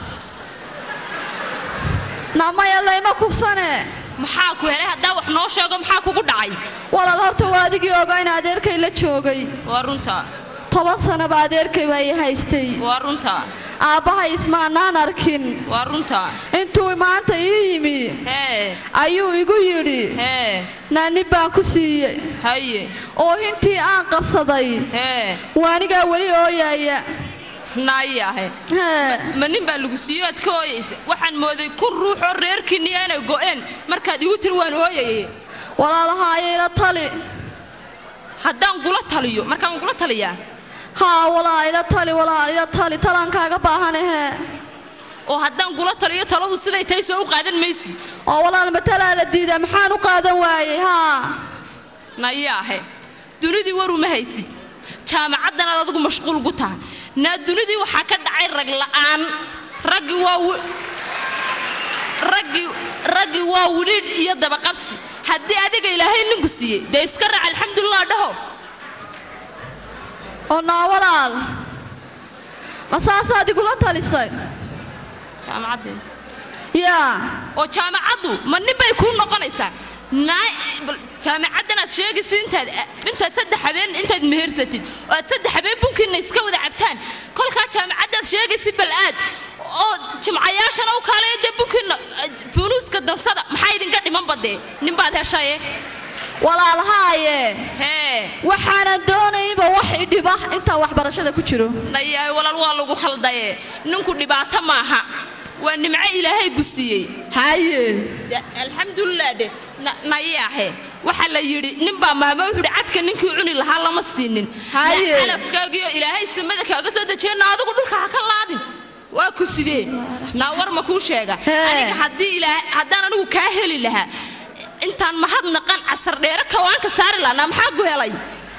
namaya layma kubsane maxaa ku helay haddaa wax noo sheego maxaa kugu dhacay walaal horta waa adigii ogaa in adeerkay la joogay waa runta toban sanaba adeerkay baa ii haystay waa runta aabbahay ismaanaan arkin waa runta intuu maanta ii yimi hee ayuu igu yidhi hee naani baan ku siiyey haye oo intii aan qabsaday hee waanigaa weli ooyaaya naayahe hee ma nin baa lagu siiyo aad ka ooyaysa waxaan mooday kun ruuxoo reerkiinniya inay go'een markaad igu tiri waan ooyaye walaalahaaya ila tali haddaan gula taliyo markaan gula taliyaa haa walaal ila tali walaal ila tali talaan kaaga baahanahe oo haddaan gula taliyo taladu siday tahay soo u qaadan maysid oo walaal matalaa la diidaa maxaan u qaadan waayey haa nayaahe dunidii war uma haysid jaamacaddanaad adigu mashquul gu tahay naa dunidii waxaa ka dhacay rag la'aan raggi waa wi- raggi raggi waa widhiidh iyo dabaqabsi haddii adiga ilaahay ninku siiyey dee iska raac alxamdulilah dhaho oo naa walaal ma saasaad igula talisay jaamacaddeeda yaa oo jaamacaddu ma nin bay kuu noqonaysaa naa bal jaamacaddanaad sheegaysa intaad intaad saddex habeen intaad mehersatid oo aad saddex habeen bunkiinna iska wada cabtaan kolkaa jaamacaddaad sheegaysa bal aad oo jimcayaashana u kaalaya dee bunkiinna funuuska dansada maxaa idinka dhiman badee ninbaad heshaye walaal haaye hee waxaanan doonayinba wax idhiba intaan waxbarashada ku jiro dhayahay walaal waa lagu khaldaye ninku dhibaato maaha waa nimco ilaahay gusiiyey haye De- alxamdulilah dhe na- nayaahe waxaa la yidhi ninbaa maama wuxuu yidhi cadka ninkii cuni lahaa lama siinin Haye. Na calafkaagiyo ilaahay samada kaaga soo dejiye na adigu dhulka ha ka laadin waa ku sidee naa war ma kuu sheega Hee. aniga haddii ilaahay haddaan anigu kaa heli lahaa intaan mahadnaqan casar dheere kawaanka saari lahaa naa maxaa ku helay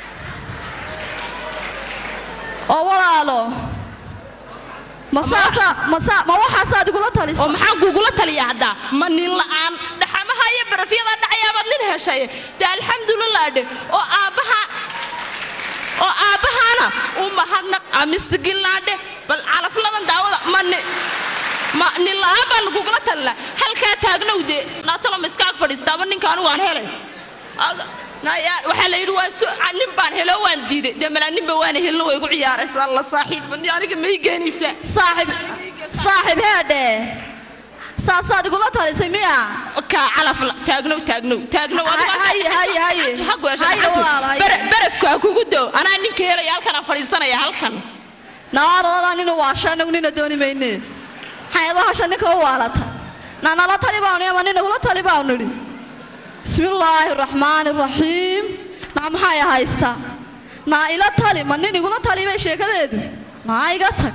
oo walaalo ma saasaa ma saa ma waxaasaad igula talisa oo maxaa kugula taliya haddaa ma nin la'aan dhaxamaha iyo barafyada dhacayaabaad nin heshay dee alxamdulilah dhe oo aabbaha oo aabbahaana u mahadnaq amistigillaadhe bal calafladan daawada ma ni ma nin la'aan baan kugula talila halkaa taagnow dee naatalo ma iskaag fadhiistaaba ninka anigu aan helay Aga- naya- waxaa la yidhi waa su- ah, nin baan helo waan diiday dee malaa ninba waana helno way igu ciyaaraysaa la saaxiib aniga may geenaysaa saaxib saaxib heedhe saasaad igula talisay miya kaa calaf la- taagnow taagnow taagnow adiga haye haye haye Gacanta ha goosho, haye gacanta. walaal haye Bara- barafku ha kugu doo anaa ninka helaya halkan aan fadhiisanaya halkan naadaladaa ninu waasha anagu nina dooni mayne xayado hasha ninka u waalata na nala tali baanu ama nina kula tali baanu nidhi bismillaahi raxmaani raxiim naa maxay haystaa naa ila tali ma nin igula tali bay sheekadeedu naa iga tag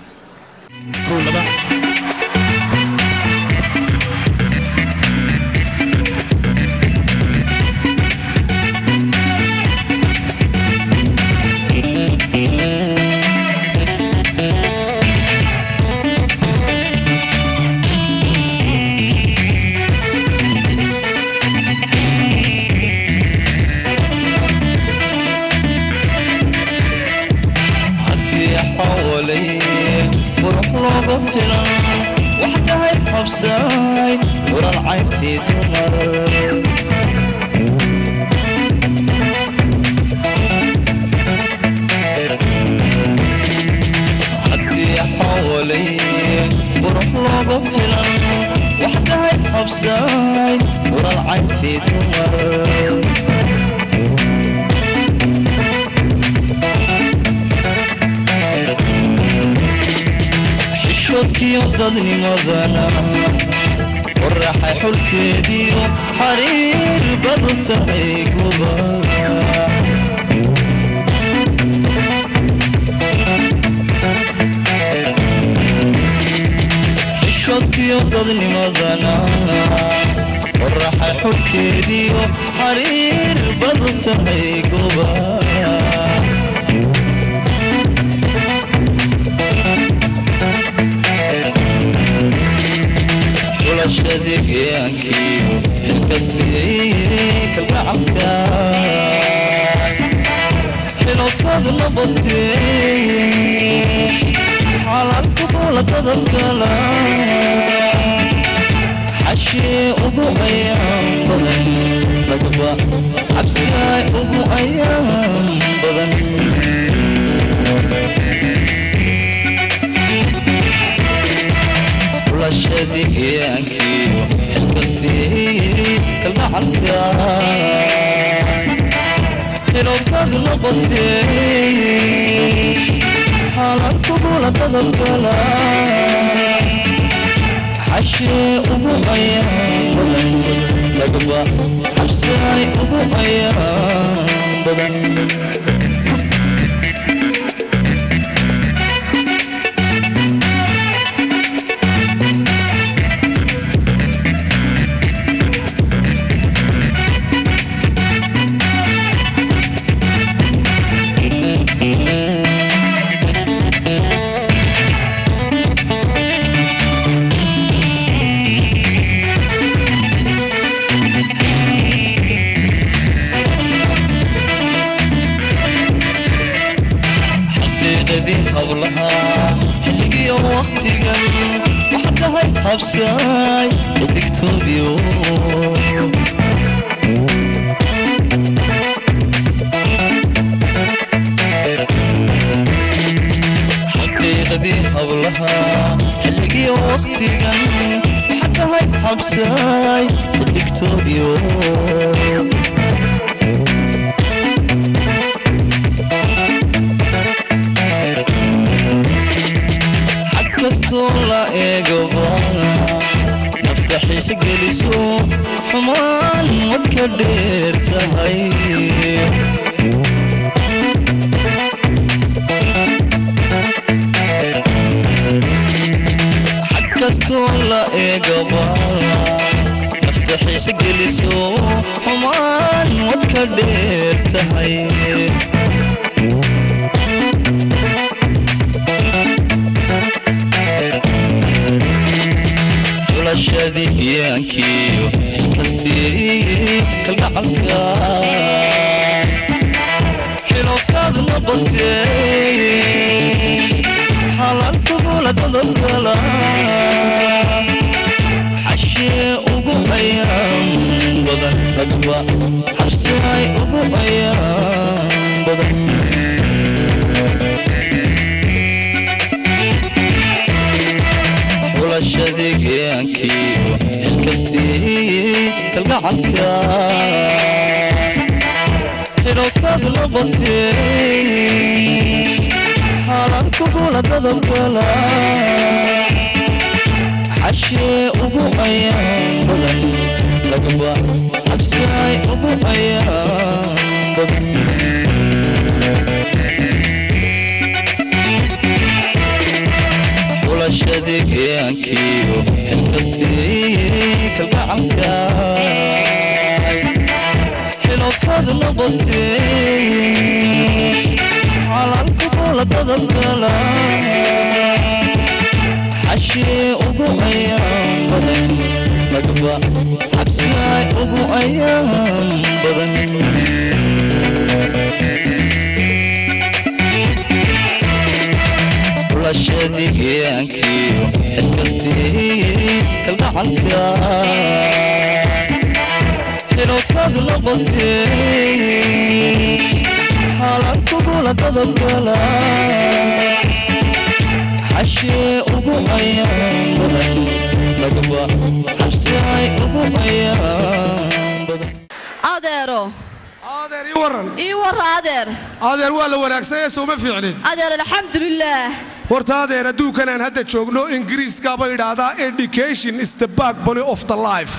haddii xawalay qurux looga filan wax tahay xabsaay waran caybtii dumar filan wax tahay xabsaay walaal cayntii dumar xishoodkiyo dadnimadana waraxay xulkeediyo xariir badu tahay guba xishoodkiyo dadnimadana waraxay xulkeediyo xariir badu tahay guba xulashadigeankiyo inkastiyey kalgacalka xilofadu noqotee xalaalku buuladada gala xashee ugu ayaan badan lagaba cabsigaay ugu ayaan badan xulashadigeankiyo inkastiyey kalgacalka xilofadu noqotee xalaalku buuladada gala xashee ugu ayaan badan lagaba cabsigaay ugu ayaan badan xaqiiqadii hablaha xilligiyo waqtigan waxa tahay habsaay xidigtoodiyo xaqiiqadii hablaha xilligiyo waqtigan waxa tahay habsaay xidigtoodiyo kastoo la eegaba nafta xiise geliso xumaan wad ka dheer tahay xag kastoo la eegaba nafta xiise geliso xumaan wad ka dheer tahay xulashadigiyaankiyo inkastii kalgacalka xilofkaad noqotee xalaalku buuladada gala xashee ugu ayaan badan ragba xabsaay ugu ayaan badan xulashadigiyaankiyo inkastii kalgacalka xilofkaad noqotee xalaalku buuladada gala xashee ugu ayaan badan lagaba cabsaay ugu ayaan badan xulashadigiyaankiyo inkastii kalgacalka xilofadu noqotee xalaalku buuladada gala xashee ugu ayaan badan lagaba cabsigaay ugu ayaan badan xulashadigiyaankiyo inkastii kalgacalka xilofadu noqotee xalaalku buuladada gala xashee ugu ayaan badan magaba xabsi ay ugu ayaan badan adeero adeer ii waran ii warra adeer adeer waa la wanaagsan ee sooma fiicnin adeer alxamdulilaah horta adeer adduunkan aan hadda joogno ingiriiskaaba idhaahdaa education is the backbone of the life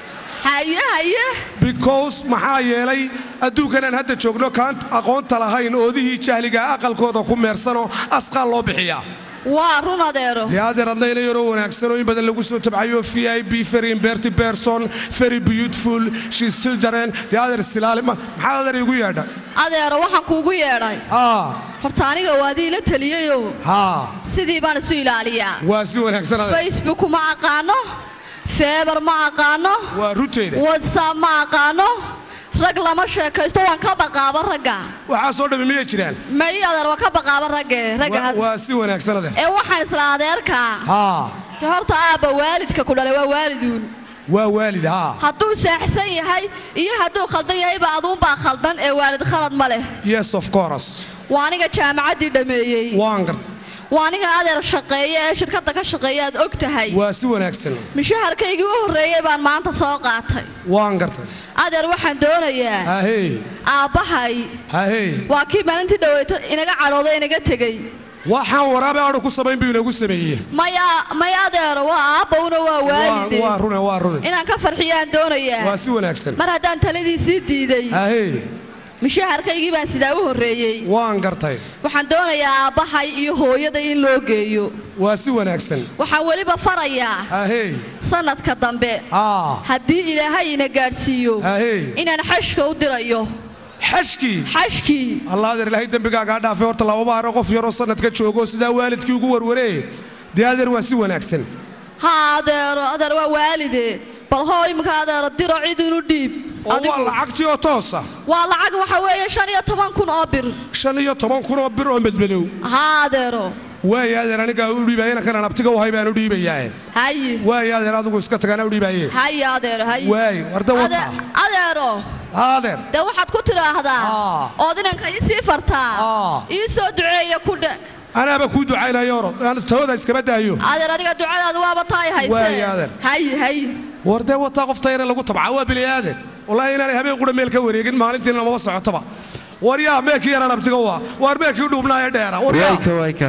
haye haye because maxaa yeelay adduunkan aan hadda joogno kaan aqoonta lahayn oodihii jahliga aqalkooda ku meersanoo asqaan loo bixiyaa waa run adeero dee adeer adnayna yaroo wanaagsan oo in badan lagu soo tabcayo v i b very imberty person very beautiful she's children dee adeer silaali ma- maxaa adeer igu yeedha adeero waxaan kuugu yeedhay haa horta aniga waadii la taliyayo haa sidii baan isu ilaaliyaa waa si wanaagsan adeer facebook ma aqaano feebar ma aqaano waa runteeda whatsapp ma aqaano rag lama sheekaysto waan ka baqaaba ragga waxaa soo dhammi miyay jiraan may adeer waan ka baqaaba ragge ragga Waa- had- waa si wanaagsan adeer ee waxaan isla adeerkaa haa de horta aabba waalidka ku dhalay waa waaliduun waa waalid haa hadduu seexsan yahay iyo hadduu khaldan yahayba aduunbaa khaldan ee waalid khalad ma leh yes of course waa aniga jaamacaddii dhammeeyey waan garta waa aniga adeer shaqeeya ee shirkadda ka shaqeeya aad og tahay waa si wanaagsan mishaharkaygii u horreeyey baan maanta soo qaatay waan gartay adeer waxaan doonayaa hahey aabbahay hahey waa kii maalintii dhaweyto inaga cadhooday inaga tegey waxaan waraabe adhu ku samayn buu inagu sameeyey maya maya adeero waa aabbowna waa Waa- waalide waa rune waa rune inaan ka farxiyaan doonayaa waa si wanaagsan mar haddaan taladiisii diiday hahey mishaharkaygii baan sidaa u horreeyey waan gartay waxaan doonayaa aabbahay iyo hooyada in loo geeyo waa si wanaagsan waxaan weliba farayaa hahey sannadka dambe haa haddii ilaahay ina gaadhsiiyo hahey inaan xashka u dirayo xashkii xashkii allah adeer ilaahay dembigaagaa dhaafay horta lababa hare qof yaroo sannadka joogo sidaa waalidkii ugu warwaree dee adeer waa si wanaagsan haa adeero adeer waa waalide bal hoo imika adeero diro cid inu dhiib oo waa lacagtii oo toosa waa lacag waxa weeye shan iyo toban kun oo bir shan iyo toban kun oo bir oo medmadow haa adeero waaya adeer anigaa u dhiibaayana kanaan abtiga wahay baan u dhiibayaae haye waaya adeer adigu iska tagaana u dhiibaaye haye adeero haye waay warda Ade- wata adeero haa adeer dee waxaad ku tidhaahdaa ood inanka ii sii fartaa ii soo duceeya ku dhe anaaba kuu ducaynayo orod aan tawada iskaba daayo adeer adiga ducadaadu waaba taay hayse Waaye, adeer. haye haye war dee wataa qofta yare lagu tabca waa bini aadan wallaahi inaanay habeen qura meel ka wareegin maalintiina lamaba socotaba war yaa meekii yaraan abtiga waa waar meekii dhubnaaye dheera war yaa wayka wayka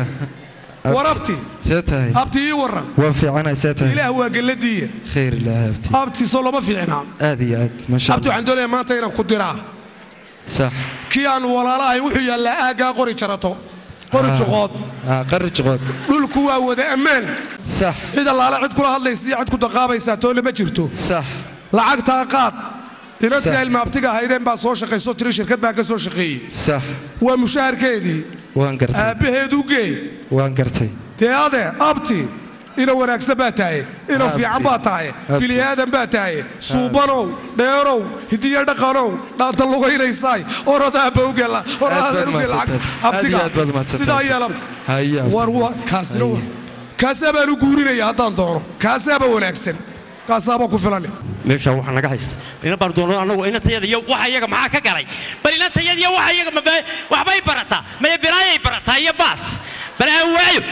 war abti see tahay abti ii waran waa fiicanay see tahay ilaah waa gelladiiya khayr ilaahay abti abti soo lama fiicnaa aad iyo aad masha abti waxaan doonayaa maanta inaan ku diraa sax kii aan walaalahay wuxuu yaallaa aaggaa qori jarato qori juqood ah qari juqood dhulku waa wada ammaan sax cid allaale cid kula hadlaysa iyo cid ku daqaabaysaa toole ma jirto sax lacagtaa qaad inantii Sax. ilma abtiga ahaydeen baa soo shaqayso tiri shirkad baan ka soo shaqeeyey sax waa mushaharkeedii waan gartay aabbaheed u gee waan gartay dee adeer abti ina wanaagsan baa tahay ina Abti. fiican baa tahay Abti. bili aadan baa tahay suubanow dheerow hidiyo dhaqanow dhaanta lugaynaysaay orod aabba u gela or Aad baad adeer u gel mahadsantahay. lacag abtiga Aad iyo aad baad mahadsantahay. sidaa yeel abti haye abti. war wa kaasina wa kaasaa baan u guurinaya haddaan doono kaasaaba wanaagsan kaasaaba ku filan meeshaan waxaa naga haysta ina baan doono annagu inantayada iyo waxa iyaga maxaa ka galay bal inantayada iyo waxa iyaga ma- waxbay barataa maya biraayay barataa iyo baas bal aan waayo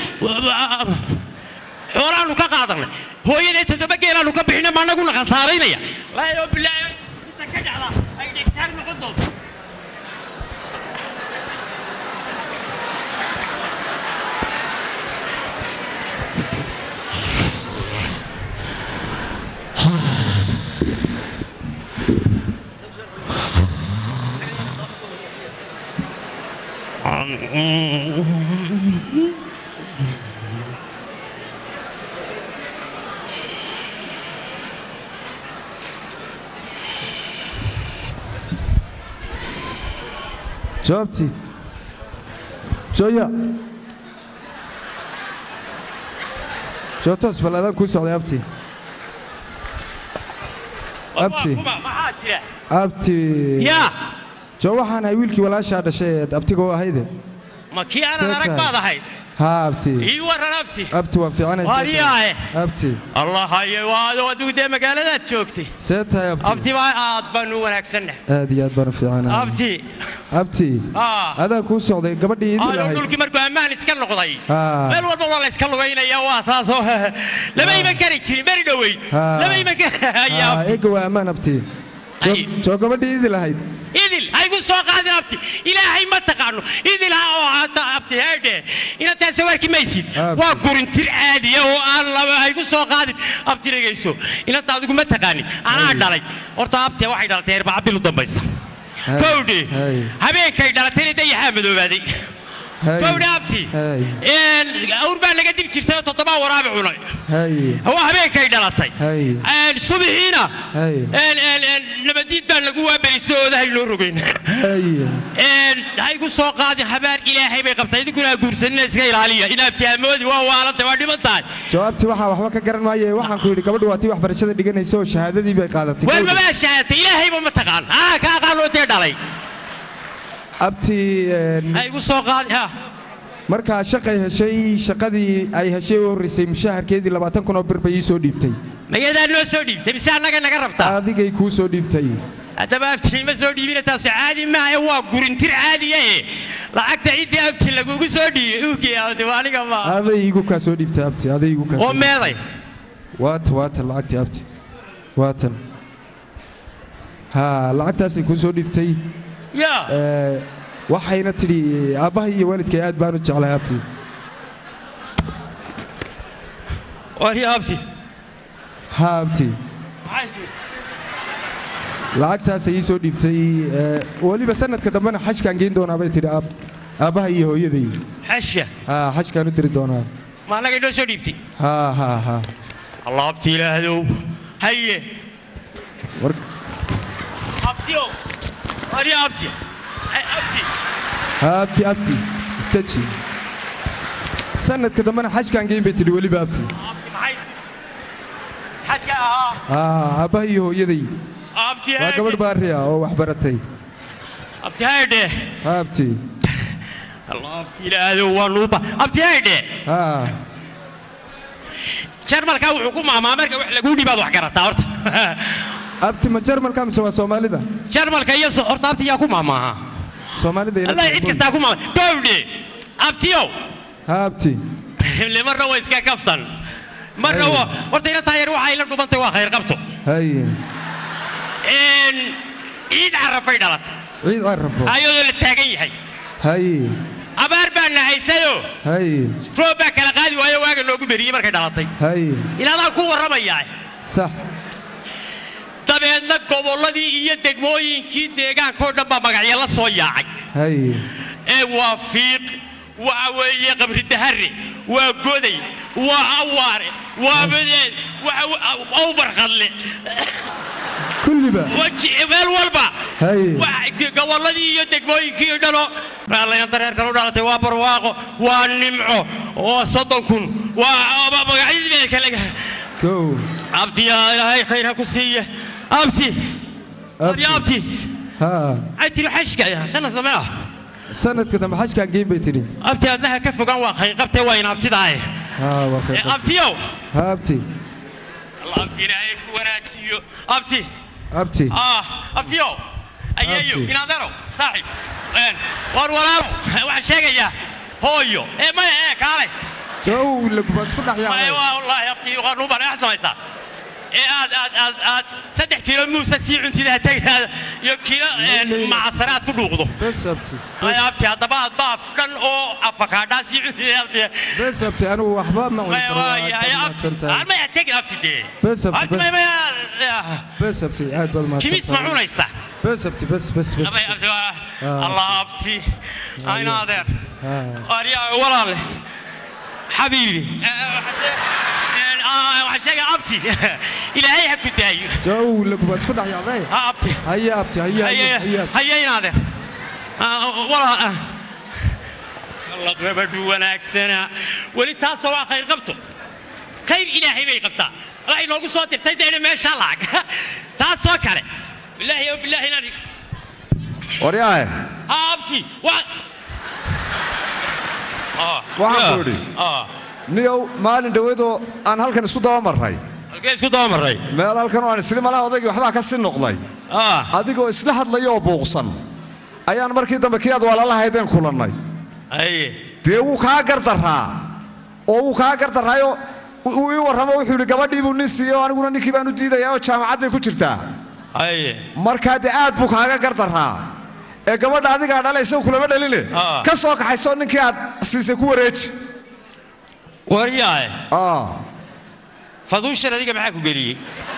xoolaanu ka qaadanay hooyaday toddoba geelaanu ka bixina ma annaguna khasaaraynaya laayo bilaayo inta ka dhacda ay dhegtaag noqon doonto jawaabtii jooya joogtaas bal adaan kuu socday abti abti maxaa jira abti yaa joo waxaan ahay wiilkii walaashaa dhashay ee abtiga u ahayde ma kii aanan See arag tahay. baad ahayd haa abti ii waran abti abti waa fiicanaysaa Waryaahe. abti allah haye waa adigu dee magaaladaad joogtay see tahay abti abti baa aad baanu wanaagsanna aad iyo aad baan u fiicanahay abti abti ah adaa kuu socday gabadhii idin ayo lahayd dhulkii markuu ammaan iska noqday Ah. meel walba waa la iska lugaynaya waa taasoo lama iman kari jirin beri dhoweyd Ah. lama iman kari Haa, eega waa ammaan abti Soo- soo gabadhii idin lahayd idil haygu soo qaadin abti ilaahay ma taqaano idil ha oo hata abti heedhe inaad sawarki maysid waa gurintir caadiya oo aan laba haygu soo qaadin abti dhegayso inaad adigu ma taqaanin anaa dhalay horta abti waxay dhalatay arbaa bil u dambaysa Hay. kowdhe Hay. habeenkay dhalatayna dayaxaa madoobaaday Hay. kowdhe abti Hay. awr baa laga dib jirtay oo toddobaa waraabi cunay hay waa habeenkay dhalatay hay subixiina hay nabadiid baan lagu waaberisto oodahay noo rogayn hay haygu soo qaadin habaar ilaahay bay qabtay idinkuna guursanina iska ilaaliya inaad fahmoodi waa waalantay waa dhiman tahay jawaabtii waxaa waxba ka garan maaye waxaan ku yidhi gabadhu waa tii waxbarashada dhiganaysa oo shahaadadii bay qaadatay waar mabaa shahaadatay ilaahayba ma taqaan aa ka aqaanoo dee dhalay abti een, haygu soo qaadin ha markaa shaqay heshay shaqadii ay heshay u horreysay mushaharkeedii labaatan kun oo bir bay ii soo dhiibtay magadaa noo soo dhiibtay mise annaga naga rabtaa adigay kuu soo dhiibtay haddaba abti ma soo dhiibina taasu caadi maaha ee waa gurintir caadiya ee lacagta ciddii abti lagugu soo dhiibay ugeeyade aniga ma aday igu kaa soo dhiibtay abti aday igu kaa oo soo dhiibtay. meeday waatan waatan lacagtii abti waatan haa lacagtaasay kuu soo dhiibtay yaa Ee, waxayna tidhi aabbahay iyo waalidkay aad baan u jeclahay abti wari abti haa abti lacagtaasay ii soo dhiibtay ee, weliba sanadka dambena xajkaan geyn doonaa bay tidhi aab- aabbahay iyo hooyaday xashka haa xajkaan u diri doonaa ma annaga noo soo dhiibtay haa haa haa allah abti ilaahdow haye war abtiyow wari abti Ay, abti haa abti abti istaji sanadka dambena xajkaan geyn bay tidhi weliba abti abti maxay xashka ahaa haa aabbahay iyo hooyaday abti waa gabadh baari ah oo wax baratay abti haydhe haa abti allah abti ilaahdow waa nuuba abti haydhe haa jarmalkaa wuxuu ku maamaa marka wax laguu dhibaad wax garataa horta abti ma jarmalka mise waa soomaalida jarmalka iyo so- horta abti yaa ku maamaaha soomaalida ila allah cid kastaa ku maama gowdhe abtiyow haa abti ile marna waa iska kaftan marna waa horta ina taayar waxay la dhumantay waa khayr qabto hay Een, ciid carafay dhalatay ciid carafo ayadoo la taagan yahay hay abaar baa nahaysayoo hay roob baa kala qaadi waayo waaga noogu beriyey markay dhalatay hay ilaadaan ku warramayaa sax dabeedna gobolladii iyo degmooyinkii deegaankao dhan baa magacyo la soo yaacay hay ee waa fiiq waxa weeye qabri dahare waa goday waa awaare waa badeed waa awbarqadle kulliba waji- meel walba hay Wax- gobolladii iyo degmooyinkii dhalo raallayanta reerkan u dhalatay waa barwaaqo waa nimco waa soddon kun waa magacyadii bay kale kow abti yaa ilaahay khayr ha ku siiye abti Abti. ya abti haa ay tiri xashka sanad dambe ah sanadka dambe xajkaan geyn bay tidhi abti adnaha ka fogaan waa khayr qabtee waa in abtidaaye haa waa Ee, khayr abtiyow haa abti allah abti ilaahay ku wanaajiyo abti abti ah abtiyow ayeeyo Abti. inaadaro saaxib Een, war walaalo waxaan sheegayaa hooyo ee maya ee kaalay jow lagubaad isku dhex maya yaacday waa wallaahi abti qanuuban wax samaysaa ee aad aad aad aad saddex kiilo muusa sii cuntidaa tegaada iyo kiilo een, macasare aad ku dhuuqdo bes abti ay abti haddaba aad baaf dhan oo afakaadhaa sii cuntidaa abti bes abti anigu waxba ma cuni maya karo waa aad yahay baad abti mahadsantahay. aan maya tegin abti dee bes abti abti maya bes maya bes abti aad baad kimis ma mahadsantahay cunaysa bes abti bes bes bes Abay, abti waa- Ah. allah abti ayna adeer haa aryaa walaale xabiibi waxaan sheegaya abti ilaahay ha ku daayo jow lagubaad isku dhex yaacday ha abti haya abti haya haya haya hayayna adeer walaa alla gabadhu wanaagsana weli taasoo waa khayr qabto khayr ilaahay bay qabtaa alla inoogu soo dirtay deena meeshaa lacag taasoo kale bilaahi o bilaahi inaan waryaahe ha abti waa waxaan ku idhi niyow maalin dhoweedoo aan halkan isku dabamarray halkee isku dabamarray meel halkan oo aan isli malaha odaygii waxbaa ka sii noqday adigoo isla hadlaya oo buuqsan ayaan markii dambe kii aad walaalahaydeen kulannay haye dee wuu kaa gardaraa oo wuu kaa gardaraayo uu ii warramo wuxuu yidhi gabadhii buu nin siiyey oo aniguna ninkii baan u diidayaa oo jaamacad bay ku jirtaa haye markaa dee aad buu kaaga gardaraa ee gabadha adigaa dhala isagu kulama dhaline ka soo kaxaysoo ninkii aad siisay ku wareeji waryaae faduushan adiga maxaa ku geliyey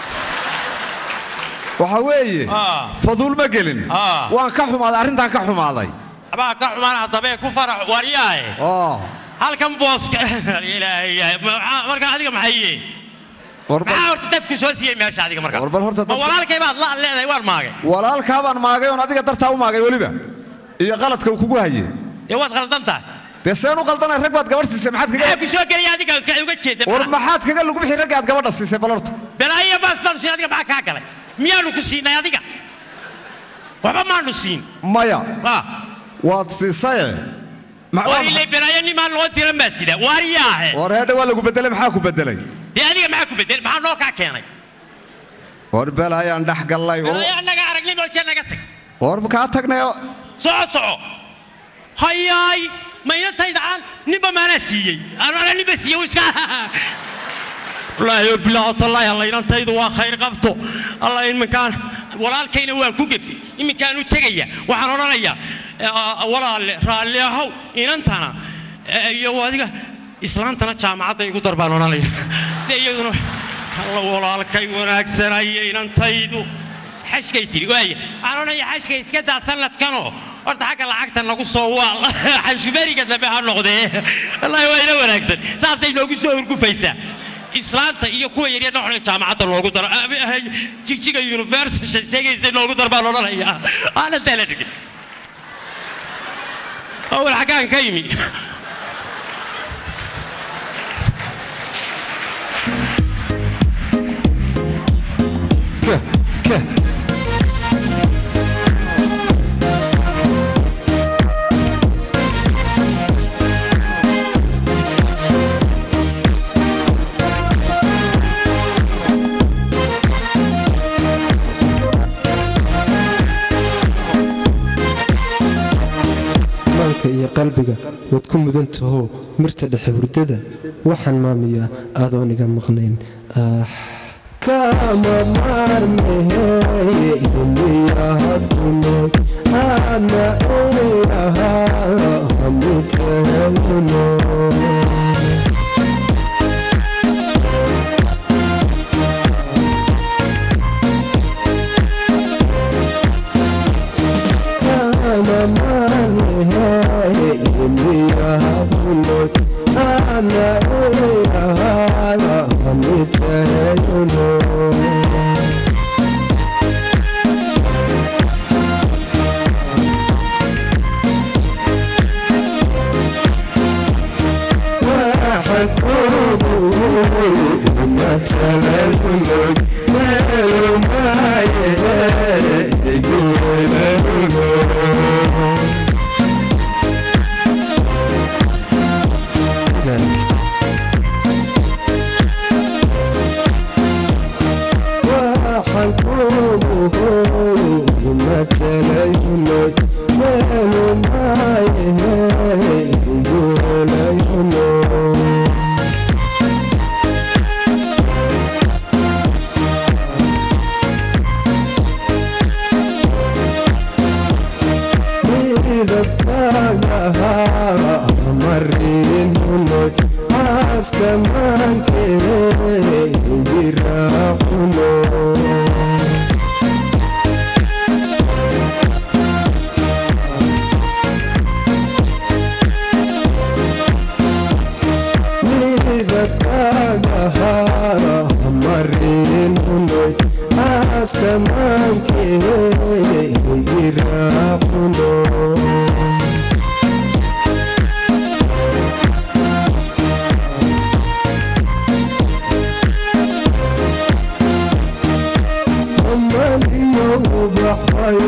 waxaa weeye faduul ma gelin waan ka xumaaday arrintaan ka xumaaday abaa ka xumaan haddabee ku farax waryaae halkan booska ilaahay maxaa- marka adiga maxay yihiin maxaa horta dafku soo siiyey meesha adiga marka Warbal horta ma walaalkay baad la leedahay waan maagay walaalkaa baan maagay oon adiga dartaa u maagay weliba iyo qaladka uu kugu haye dee waad qaldan tahay dee seen u qaldanay rag baad gabadh siisay maxaad maxaa kaga ku soo gelaya adiga ka uga jeeda war maxaad kaga lagu bixi ragga aad gabadha siisay bal horta belaayo baas baanu siin adiga maxaa kaa galay miyaanu ku siinay adiga waxba maanu siin maya waad siisaye war ilay belaayo nimaan loo diran baa sida waryaahe war heedha waa lagu bedelay maxaa ku bedelay dee adiga maxaa ku bedel maxaa noo kaa keenay war bel ayaan dhex gallay belaayo annaga aragnay moosee naga tag war kaa tagnay oo soco soco hayaay maynatayda aan ninba maanaa siiyey anana ninba siiyey wuu iska wallaahi bilaaho tallaahi alla inantaydu waa khayr qabto alla iminkaan walaalkayna waan ku gefi iminkaan u tegaya waxaan odhanayaa eh, walaalle raalli ahow inantana eh, iyo adiga islaantana jaamacadda igu dar baan odhanaya si iyaduna alla walaalkay wanaagsanaya inantaydu xashkay tiri waaya waxaan odhanaya xashka iska daa sanadkanoo horta xagga lacagta nagu soo waal xashku beriga dambe ha noqdee wallaahi waa ina wanaagsan saasay noogu soo hurgufaysaa islaanta iyo kuwa yaryar noxna jaamacadda loogu daro jigjiga university sheegaysa loogu dar baan odhanayaa aana tala dhigin awal xaggaan ka yimi maanka iyo qalbiga waad ku mudan taho mirta dhexe hurdada waxaan maamiyaa adooniga maqnayn ah kama maarmeheye ilmiyahadunoy ana inahaa hamiteeyuno kama maarmeheye ilmiyahadunoy ana inahaa hamiteeyuno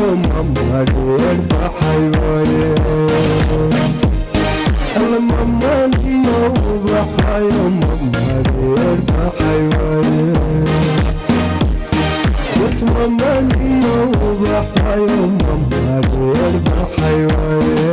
Mama baxayo mamareer baxay waaye wartumamaniyo baxayo mamareer baxay waaye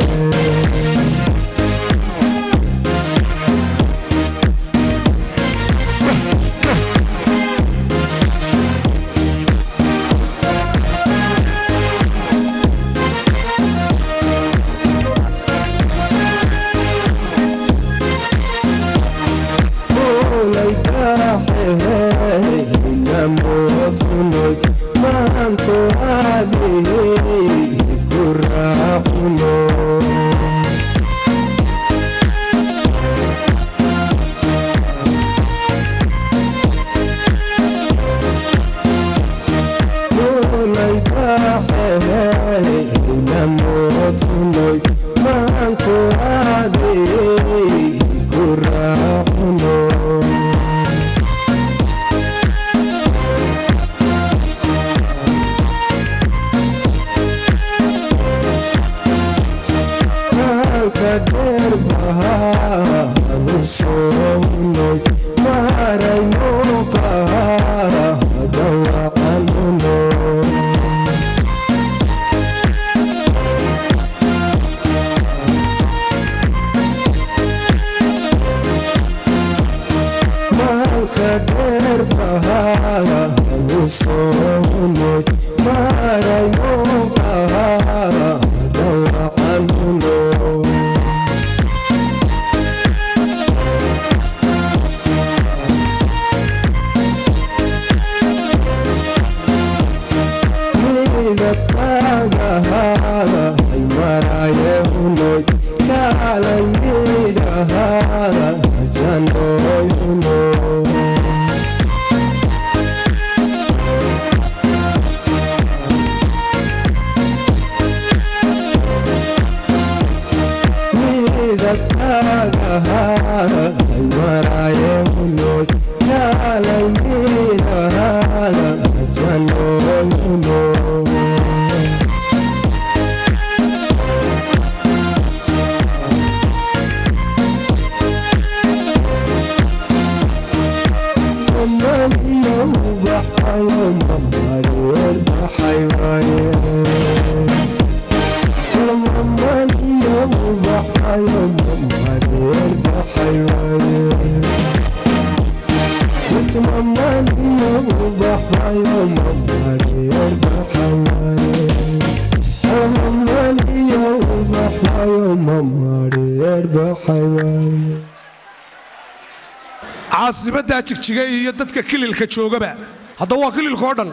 caasimaddaa jigjiga iyo dadka kililka joogaba hadda waa kililka oo dhan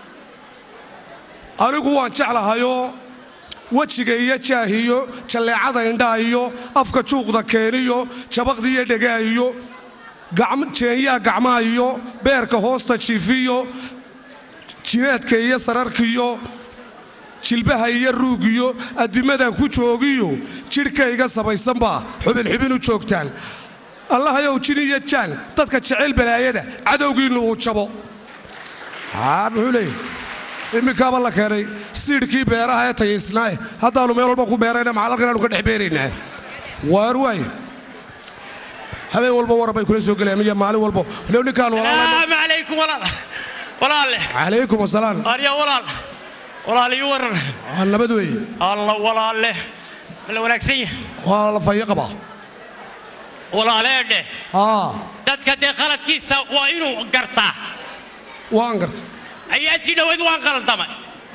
anigu waan jeclahayoo wejiga iyo jaahiyo jalleecada indhaha iyo afka juuqda keeniyo jabaqda iyo dhegaha iyo jeenyaha gacmaha iyo beerka hoosta jiifiyo jineedka iyo sararkiyo jilbaha iyo ruugiyo addimadan ku joogiyo jidhkayga sabaysanbaa xubinxubin u joogtaan allahayow jin iyo jaan dadka jecel balaayada cadowgiinnu uu jabo muxuu leeyahy iminkaaba la keenay siidhkii beeraha ee tayaysnaaye haddaannu meel walba ku beerayna maxalalkan aanu ka dhex beeraynaa waar waaye habeen walba waran bay kula soo gelayaan iyo maalin walba lew ninkaan salaamu calaykum walaal walaalle calaykum wasalaam arya walaal walaal ii waran nabad weeye alla walaalle la wanaagsan yahay waa la fayo qabaa walaaleedhe haa dadka dee khaladkiisa waa inuu gartaa waan garta ayaa si dhoweyd waan qaldamay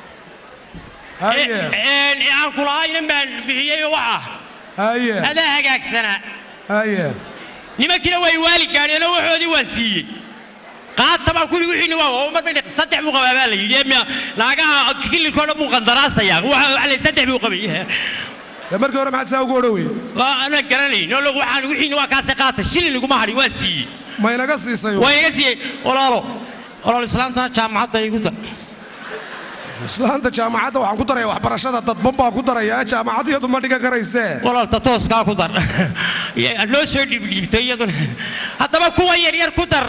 ee aan kulahaynan baan bixiyey waxa haye adaa hagaagsanaa haye nimankiina way waali gaadheenoo waxoodii waan siiyey qaata baan kuli wixiina waa oo mar bay saddex buu qabaa baa la yidhi naagaha kililkoo dhan buu qandaraasayaa waxa la saddex buu qabay markii hore maxaa saa ugu odhowey ana garanayn oo waxaan wixiina waa kaase qaata shilin iguma hadhin waa siiyey ma inaga siisay waa inaga siiyey walaalo walaalo islaantana jaamacadda igu dar islaanta jaamacadda waxaan ku daraya waxbarashada dadban baa ku daraya jaamacad iyadu ma dhigan karaysee walaalta tooskaa ku dar noo soo dhibdhiibto iyaduna haddaba kuwa yaryar ku dar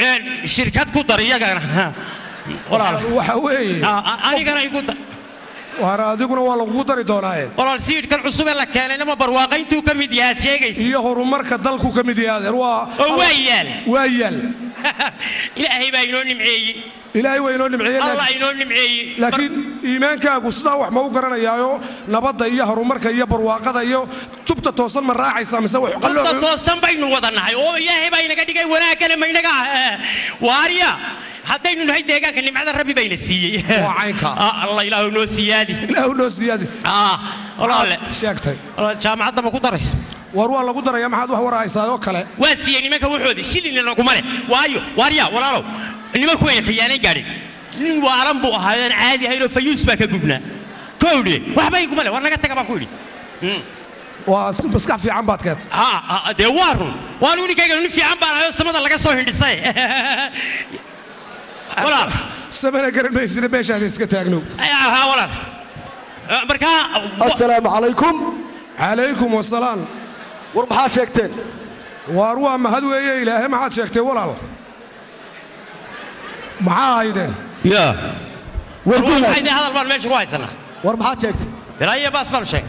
shirkad ku dar iyagana walaal waxa weeye anigana igu dar waar adiguna waa lagugu dari doonaaye walaal siidhkan cusub ee la keenayna ma barwaaqayntuu ka mid yahaad sheegaysa iyo horumarka dalku ka mid yahay adeer waa oo waa yaal waa yaal ilaahay baa inoo nimceeyey ilaahay waa inoo nimceeye allah inoo nimceeyey laakiin iimaankaagu sidaa wax ma u garanayaayo nabadda iyo horumarka iyo barwaaqada iyo tubta toosan ma raacaysaa mise wax Horta qallooc toosan baynu wada nahay oo ilaahay baa inaga dhigay wanaaggana ma inaga ah waariya haddaynu nahay deegaanka nimcada rabbi bayna siiyey Waa caynka. Ah, allah ilaahu noo siyaadi ilaahu noo siyaadi ah walaale sheegtay walaal jaamacadda ma ku daraysa war waa lagu daraya maxaad wax warahaysaa oo kale waa siiyey nimanka wuxoodii shilina laguma leh waayo waarya walaalow nimanku way khiyaanay gaadhin nin waalan buu ahaa aan caadi ahayn oo fayuus baa ka gubnaa kowdhe waxba iguma leh war naga taga baan ku idhi waa si maskax fiican baad keentay ha ha, dee waa run waan uninkayga nin fiican baan ahay oo samada laga soo hindhisay walaal samana garan maysina meeshaada iska taagnow ha walaal Eh, markaa assalaamu calaykum calaykum wasalaam war maxaa sheegteen waar waa mahad weeye ilaahay maxaad sheegtay walaal maxaa haydeen ya war waxay gudaad dee hadal baan meesha ku haysanaa war maxaad sheegtay bilaayo baas baan sheeg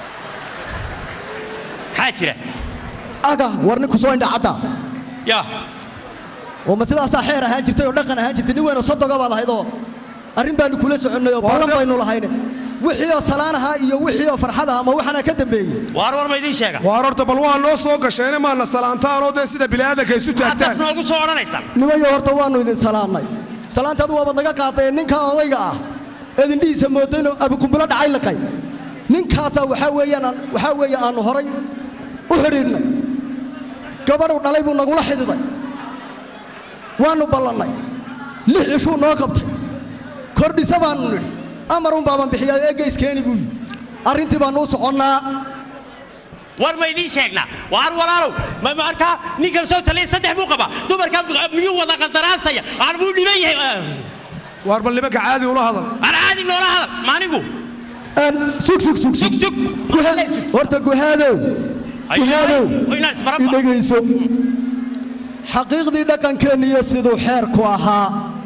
maxaa jira aga war ninku soo indha cadda ya oo ma sidaasaa xeer ahaan jirtay oo dhaqan ahaan jirtay nin weynoo sodoga baad ahayd oo arrin baanu kula soconnay oo ballan baynu lahayne wixii oo salaan ahaa iyo wixii oo farxad ahaa ma waxaana ka dambeeyey waar war ma idiin sheega waar horta bal waa noo soo gasheene maana salaantaanoo dee sida bini'aadanka isu haddaad taagtaan noogu soo odhanaysaan nimayo horta waannu idin salaannay salaantaadu waabad naga qaadeen ninka odayga ah eed indhihiisa moodo inuu abikumbulo dhacay liqay ninkaasaa waxaa weeyaan aan- waxaa weeye aannu horay u xidhiidhnay gabadhuu dhalay buu nagula xididay waannu ballannay lix cishuu noo qabtay kordhisa baannu nidhi amarun baaban bixiyaa eeggeyskeeni buu yidhi arrintii baannu u soconnaa war ma idiin sheegnaa waar walaalow ma markaa ninkan soo taliya saddex buu qabaa dumarka miyuu wada qandaraasaya aan buu dhiban yahay waar bal nimanka caadi ula hadal aan caadi noola hadal maanigu sug sug sug sug sug horta guhaadow guhaadow inaan isbaraba idhegayso xaqiiqdii dhaqankeenniyo siduu xeerku ahaa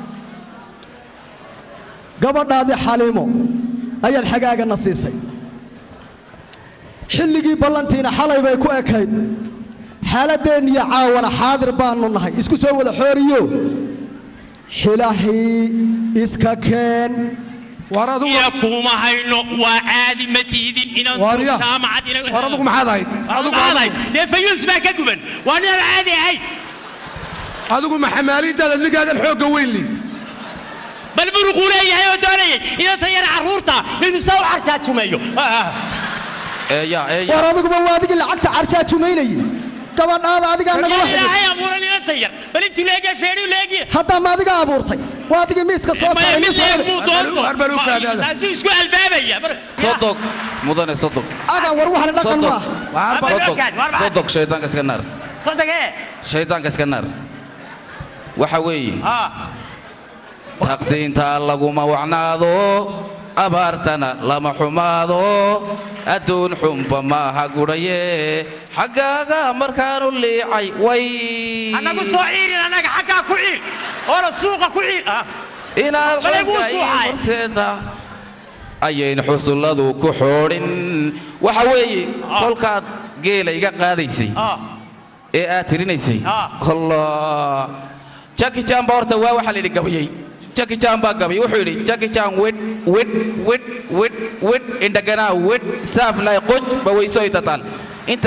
gabadhaadii xaliimo ayaad xagaagana siisay xilligii ballantiina xalay bay ku ekayd xaaladeenniyo caawana xaadir baannu nahay isku soo wada xooriyo xilahii iska keen waar adigu iyo kuma hayno waa caadi ma tiidin inaan Waarya. jaamacad ina waar adigu maxaad ahayd adigu maxaad ahayd dee fayuus baa ka guban waa ninaan caadi ahayn adigu ma xamaaliintaada ninkaagan xoogga weyn li bal buruquu leeyahay oo doonayay inanta yar carruurta inuu saa u carjaajumeeyo eeya eeya war adiguba waa adigii lacagta carjaajumaynayay gabadhaada adigaa nagula xidhay ilaahay abuuran inanta yar bal intuu leegay feedhiu leegi haddaa ma adiga abuurtay waa adigii miiska soo maya saaray mid miiska eeg hore. buu doonto Waar bal u kaadaada. taasuu isku albaabaya mar- sodog mudane sodog aga war waxna dhaqan sodog waa waar bal Waar sodog bal- waar bal- sodog shaydaanka iska naar Sodogee? shaydaanka iska naar waxa weeye Ah, taqsiinta laguma wacnaado abaartana lama xumaado adduun xunba maaha gudhaye xaggaaga markaanu liicay way annagu soo ciirin annaga xaggaa ku ciir oona suuqa ku ciir Ah, inaad Balay buu xagga ii suuxay. horseeda ayayn xusulladu ku xoodhin waxa weeye kolkaad geela iga qaadaysay ah, ee aad tirinaysay Ah. allah jaki jaan baa horta waa waxaa la yidhi gabayey jaki jaan baa gabayay wuxuu yidhi jaki jaan wed wed wed wed wed indhaganaa wed saaflay qoj bawaysoy tatal inta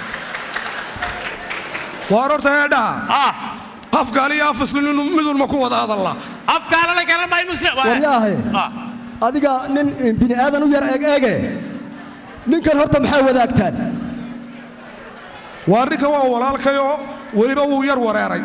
waar horta eedhaha ah. afgaal iyo afisli midunma ku wada hadalla afkaalana garan maayo muslim waryaahe Ah, adiga nin bini aadan u yar eeg eege ninkan horta maxaa wadaagtaan waar ninkan waa walaalkayoo weliba wuu yar wareeray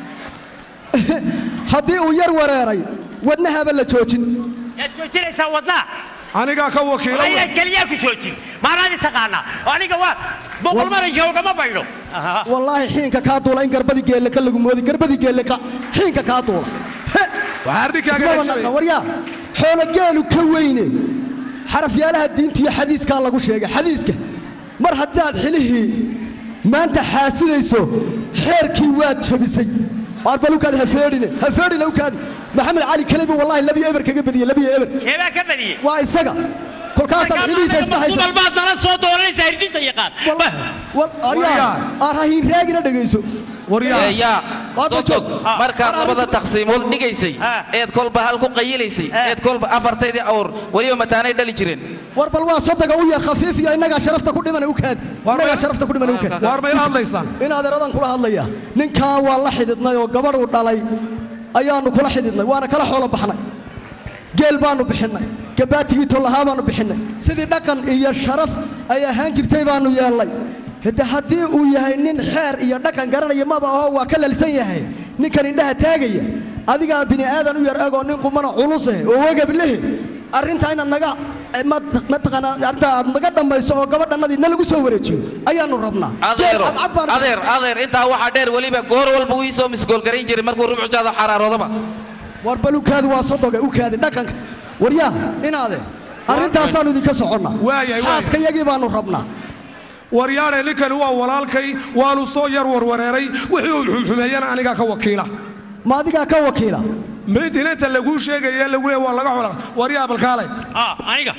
haddii uu yar wareeray wadnahaaba la joojin yaad joojinaysaa wadnaa anigaa ka wakiila ayaan keliyaa ku joojin maanaadi taqaanaa aniga waa boqol maranka ugama baydho Ah, wallaahi xiinka kaa duula in garbadii geelle ka lagu moodi garbadii geelle ka xiinka kaa duula He! waxaa ninkaaga ismaba jabay naqa waryaa xoolo geelu ka weyne xarafyaalaha diinta iyo xadiiskaa lagu sheegay xadiiska mar haddaad xilihii maanta xaasidayso xeerkii waad jabisay arbalukaadi ha feedhine ha feedhine ukaadi maxamed cali kalebi wallahi labiyo eber kaga badiyey labiyo eber keebaa ka badiyey waa isaga kolkaasaad xilihiisa iska haysa subalbaad nala soo dooranaysa hirdinta yaqaan aryaa aan rahiin raagina dhegayso yaa soo tog markaad labada taqsiimood dhigaysay eed kolba hal ku qayilaysay eed kolba afartaydii awr weliba mataanay dhali jireen war bal waa sodaga u yar khafiif iyo innagaa sharafta ku dhimana u kaad innagaa sharafta ku dhimana u kaad waar mayla hadlaysaan in adeeradan kula hadlaya ninkan waa la xididnay oo gabadhuu dhalay ayaannu kula xididnay waana kala xoolo baxnay geel baannu bixinnay gabaatigii tollahaa baannu bixinnay sidii dhaqan iyo sharaf ay ahaan jirtay baannu yeellay hade haddii uu yahay nin xeer iyo dhaqan garanaya maba aho waa ka lalsan yahay ninkan indhaha taagaya adigaa bini aadan u yar egoo nin qumana culuse oo wegab lehe arrintaa inaad naga mataqaanaa arrintaa aad naga dhammayso oo gabadhannadii na lagu soo wareejiyo ayaannu rabnaa adeero adeer adeer intaa waxaa dheer weliba goor walba uu ii soo misgoolgarayn jiray markuu rubcujaada xaraaroodaba war bal ukaadi waa sodoga ukaadi dhaqanka waryaa inaade arrintaasaannu idinka soconnaa xaaska yagii baannu rabnaa waryaadhe ninkani waa walaalkay waanu soo yar warwareeray wixii uu xumxumeeyana anigaa ka wakiila ma adigaa ka wakiila maydinanta laguu sheegaya lagu leey waa laga xola waryaa balkaalay aniga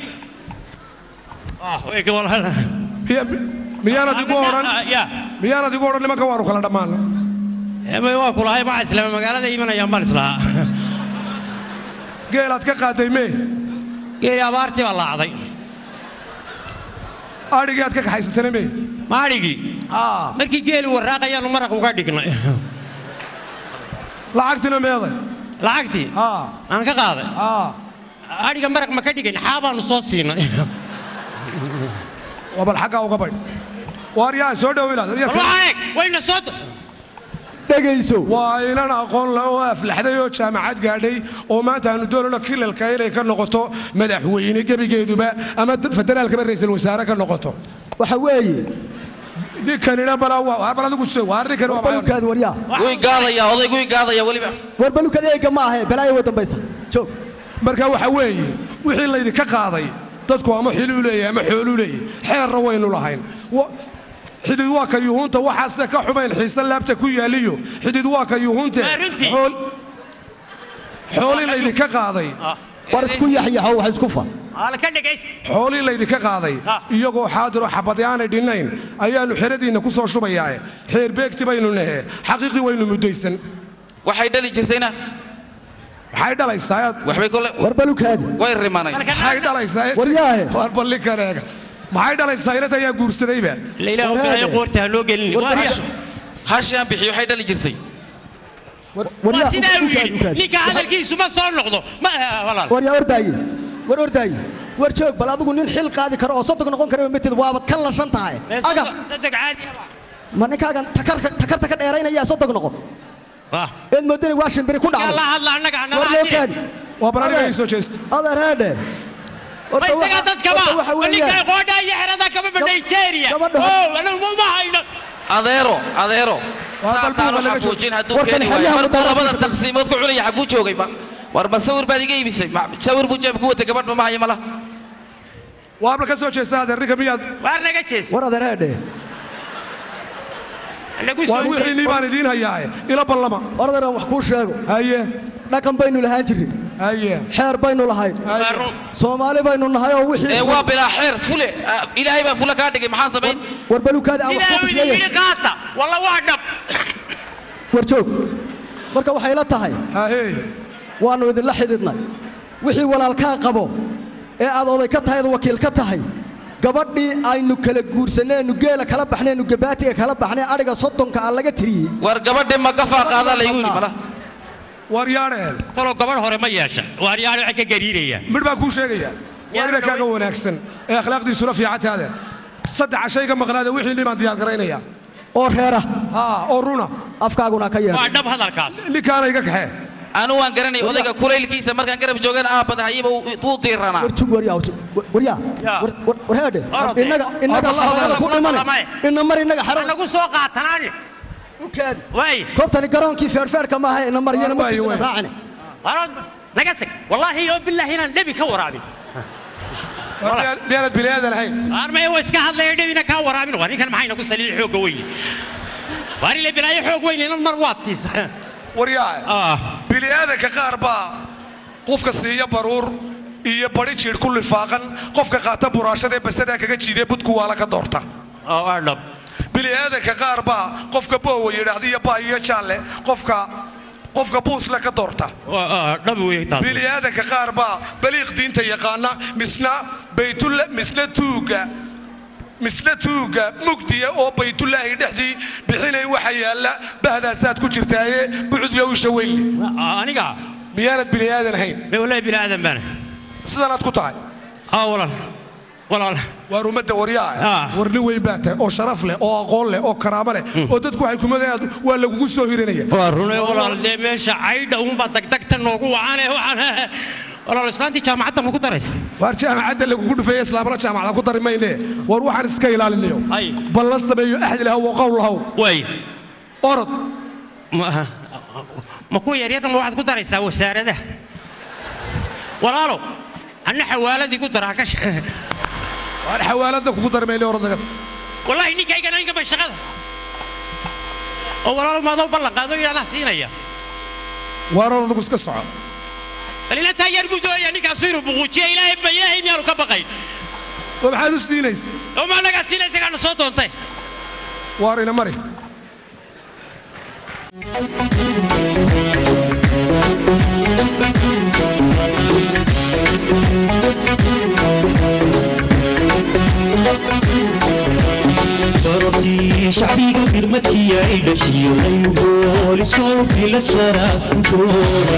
miyaanad igu odhan miyaanad igu odhan nimanka waanu kala dhammaana waa kulahay ma islaama magaalada imanayaan baan islahaa geelaad ka qaaday mee geeli abaartii baa laacday adhigii aad ka kaxaysatana mee ma adhigii markii geeli waraaqayaanu maraq uga dhignay lacagtina meeday lacagtii aan ka qaaday adhiga maraq ma ka dhigayn xaabaanu soo siinay waa bal xaggaa uga baydh waaryaa soo dhow ilaad wayna soo dhegayso waa inan aqoon le oo aflaxday oo jaamacad gaadhay oo maanta aanu doonayno kilalka inay ka noqoto madaxweyne gebigeeduba ama federaalkaba ra'iisul wasaare ka noqoto waxa weeye ninkanina balaa bal adigu soo waa ninkan waa balukaad waryaa way gaadaya odaygu way gaadaya weliba war balukaad eega ma ahe balaayo way dambaysa joog marka waxa weeye wixii laydinka qaaday dadku ama xiluu leeyahay ama xooluu leeyahay xeerna waynu lahayn xidid waa ka yuhuunta waxaase ka xumayn xiise laabta ku yaaliyo xidid waa ka yuhuunte xoolii laydinka qaaday war isku yaxyaxo wax isku fa xoolii laydinka qaaday iyagoo xaadiroo xabadyaanay dhinnayn ayaannu xeradiinna ku soo shubayaae xeer beegti baynu nahe xaqiiqii waynu muddaysan waxay dhali jirtayna maxay dhalaysaa waxbay kole war balukaadi way rimanay maxay dhalaysaa waryaahe war ballinkan eega maxay dhalaysaa inanta ayaa guursadayba qoorta ha loo gelin hashaan bixiyo waxay dhali jirtay waa sidaa uu yidhi ninka hadalkiisu ma soo noqdo waryaa ordaaye war ordaaye war joog bal adigu nin xil qaadi karo oo sodog noqon kara matid waabad ka lashan tahay agab ma ninkaagan takarta ka dheeraynaya sodog noqon eed moodani waa shimbiri ku dhacday loo kaadi waa bal aniga ii soo jeesta adeer heedhe ma isaga dadkaba ninka qoodha iyo xerada kaba ba nigeria ma hayno adeero adeero saasaanu xafuujin hadduu keeni waayo markuu labada taqsiimood ku cunaya xagguu joogay war ma sawir baad iga iibisay sawir buu jeeb ku watay gabadh ma hayo mala waabla ka soo jeesta adeer ninka miyaad waar naga jees war adeer heedhe waan wixiinii baan idiin hayaae ila ballama war adeer wax kuu sheego haye dhaqan baynu lahaan jirin haye xeer baynu lahayn soomaali baynu nahay oo wixii ee waa bilaa xeer fule ilaahay baa fule kaa dhigay maxaan samayn war balukaadi aan wax ku sidaa yidhi qaata walla waa dhab war joog marka waxay la tahay waannu idinla xididnay wixii walaalkaa qabo ee aad oday ka tahay ad wakiil ka tahay gabadhii aynu kala guursanaynu geela kala baxnaynu gabaatiga kala baxnay adhiga soddonka aan laga tiriyey war gabadhii ma gafaa qaadaa laygu yidhi mala waaryaadheen talo gabadh hore ma yeesha waaryaadhe waxay ka gariirayaan midh baan kuu sheegayaa waa ina kaaga wanaagsan ee akhlaaqdiisuna fiicantaade saddexa shay ka maqnaade wixii nin baan diyaar garaynayaa oo reera oo runa afkaaguna ka yeedha waa dhab hadalkaas ninkaana iga kaxee anu waan garanay odayga kulaylkiisa markaan garab joogana aabada hayaba wuu diiranaa warjug waryaa waryaa war heedhe innaga innaga xarada ku dhimane ina mar innaga xarada nagu soo qaatanaani ukaadi koobtani garoonkii feerfeerka maaha ina maryana markiisana raacine naga tag wallaahi oo bilaahi inaan dhebi ka waraabin miyaanad biniaadan ahayn armay waa iska hadlaya dhebina kaa waraabin waa ninkan maxayna ku saliili xoogga weyn waar ile bilaayo xoog weyn inan mar waad siisaa waryaa bili'aadanka qaar baa qofka siiya baruur iyo bari jiidh ku lifaaqan qofka qaata buraashada ee basadaa kaga jiidee budku waala ka doorta dhab bili'aadanka qaar baa qofka boowa yidhaahda iyo baa iyo jaalle qofka qofka buusle ka doorta dhab wey taas bili'aadanka qaar baa baliiq diinta yaqaana misna baytulla misna tuuga misna tuuga mugdiya oo baytullaahi dhexdii bixinayn waxa yaalla bahdaasaad ku jirtaaye bucudyo usha weynle aniga miyaanad bili'aadan ahayn walahi bili'aadan baana sidanaad ku tahay aa walaal walaal waar ummadda waryaa war nin weyn baa tahay oo sharaf leh oo aqoon leh oo karaamo leh oo dadku waxay kumadayaan waa lagugu soo hirinaya waa runay walaal dee meesha caydha uunbaa dagdagta noogu wacane waxaan walaal islaantii jaamacadda ma ku daraysa waar jaamacadda lagugu dhufeeye islaamna jaamacada ku dari mayne war waxaan iska ilaalinayo bal la sameeyo axdi lahaw oo qowl lahaw way orod ma kuwa yaryarna ma waxaad ku daraysaa wasaaradaha walaalow anna xawaaladii ku daraa ka waar xawaaladda kugu dari mayne orod naga wallaahi ninkaygana inka bay shaqada oo walaalow maadoo ballan qaado ilaanaa siinaya waar orod nagu iska soco balina taageer buu doonaya ninkaasu inuu buquujiya ilaahay ma ilaahay miyaanu ka baqayn oo maxaad u siinaysa oo ma annagaa siinaysa gaana soo doontay waar ina mari barortii shacbiga firmadkii ay dhashiyo ayugoolisow bila sharaafkudooda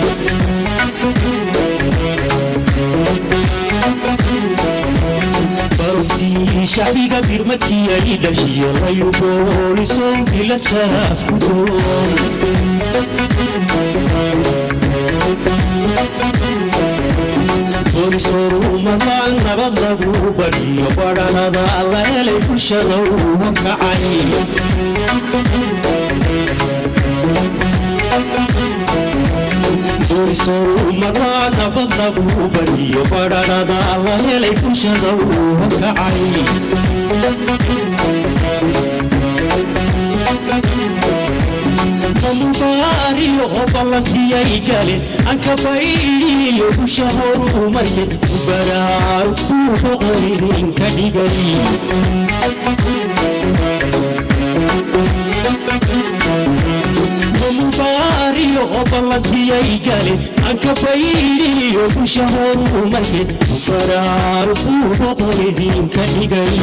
barortii shacbiga firmadkii ay dhashiyo ayugoolisow bila sharaafkudooda boolisoruumadaan nabad lagu badiyo badhanada la helay bulshada uu horkacay boolisoruumadaan nabad lagu badiyo badhanada la helay bulshada uu horkacay mubaariyo oo ballantiyay galeen anka baydhiyo busha horumarye baraarugtuu boqoridin ka dhigay mubaariyo oo ballantiyay galeen anka baydhiyo busha horumarye baraarugtuu boqoridin ka dhigay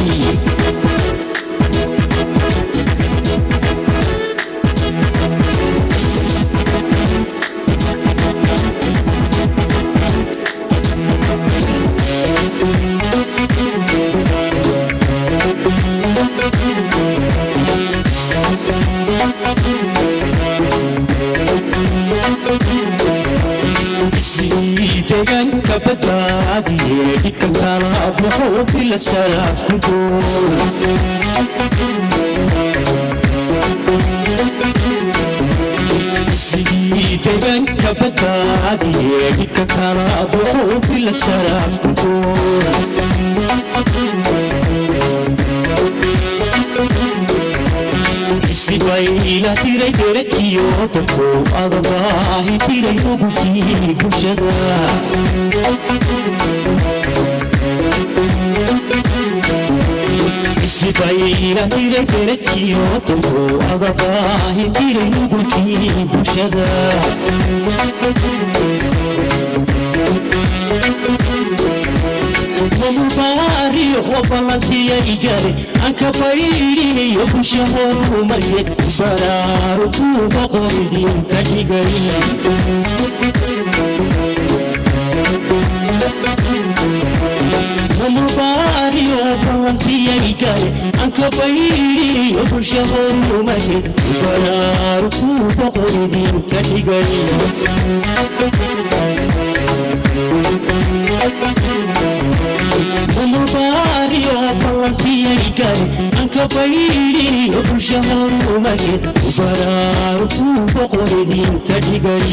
deegaanka badbaadiye dhibka kala baxo bila sharafkudoisbigii deegaanka badbaadiye dhibka kala baxo bila sharafkudoisbibayla tiray derekiyo dadku adabaahi tiray ogukii bulshada isbibayla tiray derekiyo dadku adabaahi tiray ogukii bulshada mubaariyo oo ballantiyay gale anka baydhiyo busha horumarye baraarutuu boqoridin ka dhigay mubaariyo oo ballantiyay gale anka baydhiyo busha horumarye baraarutuu boqoridin ka dhigay mubaariyo ballantiyay gale anka baydhiyo bulsha horumarye baraarutuu boqoridin ka dhigay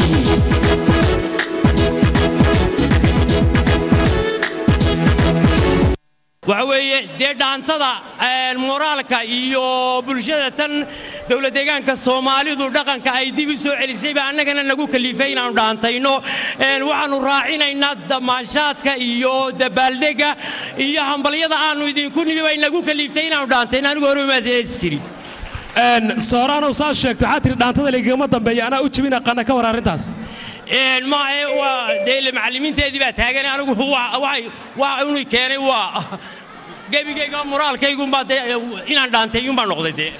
waxa weeye dee dhaantada een, moraalka iyo bulshada tan dowlad deegaanka soomaalidu dhaqanka ay dib u soo celisayba annagana nagu kalifay inaannu dhaantayno Een, waxaannu raacinaynaa damaashaadka iyo dabaaldega iyo hambalyada aannu idinku nimi bay nagu kaliftay inaannu dhaantayno anigu hore umaas jirin sooraanow saas sheegto waxaa tiri dhaantada laygama dambeeya anaa u jebin aqaana ka war arrintaas Een, maahe waa dee ile macallimiinteedii baa taagan anigu waa- waxay waa unu keenay waa gebigayga moraalkaygunbaa dee inaan dhaantay iyuunbaa noqday dee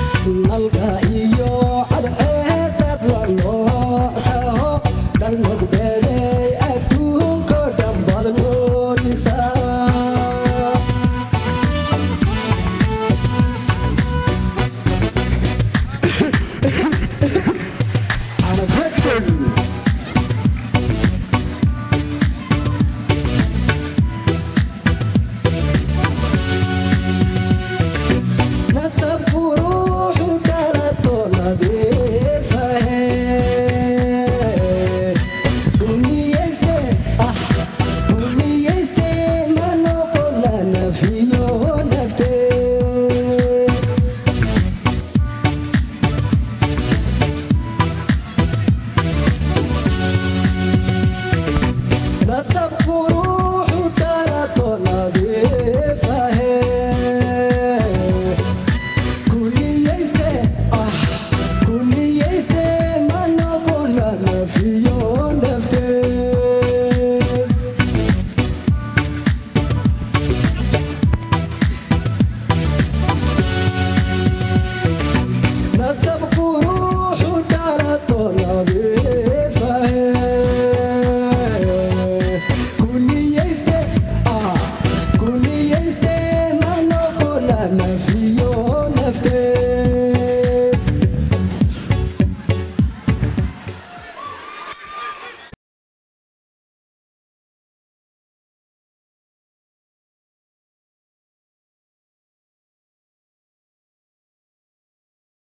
nalka iyo cadceedad la nooctaho dhalmogbe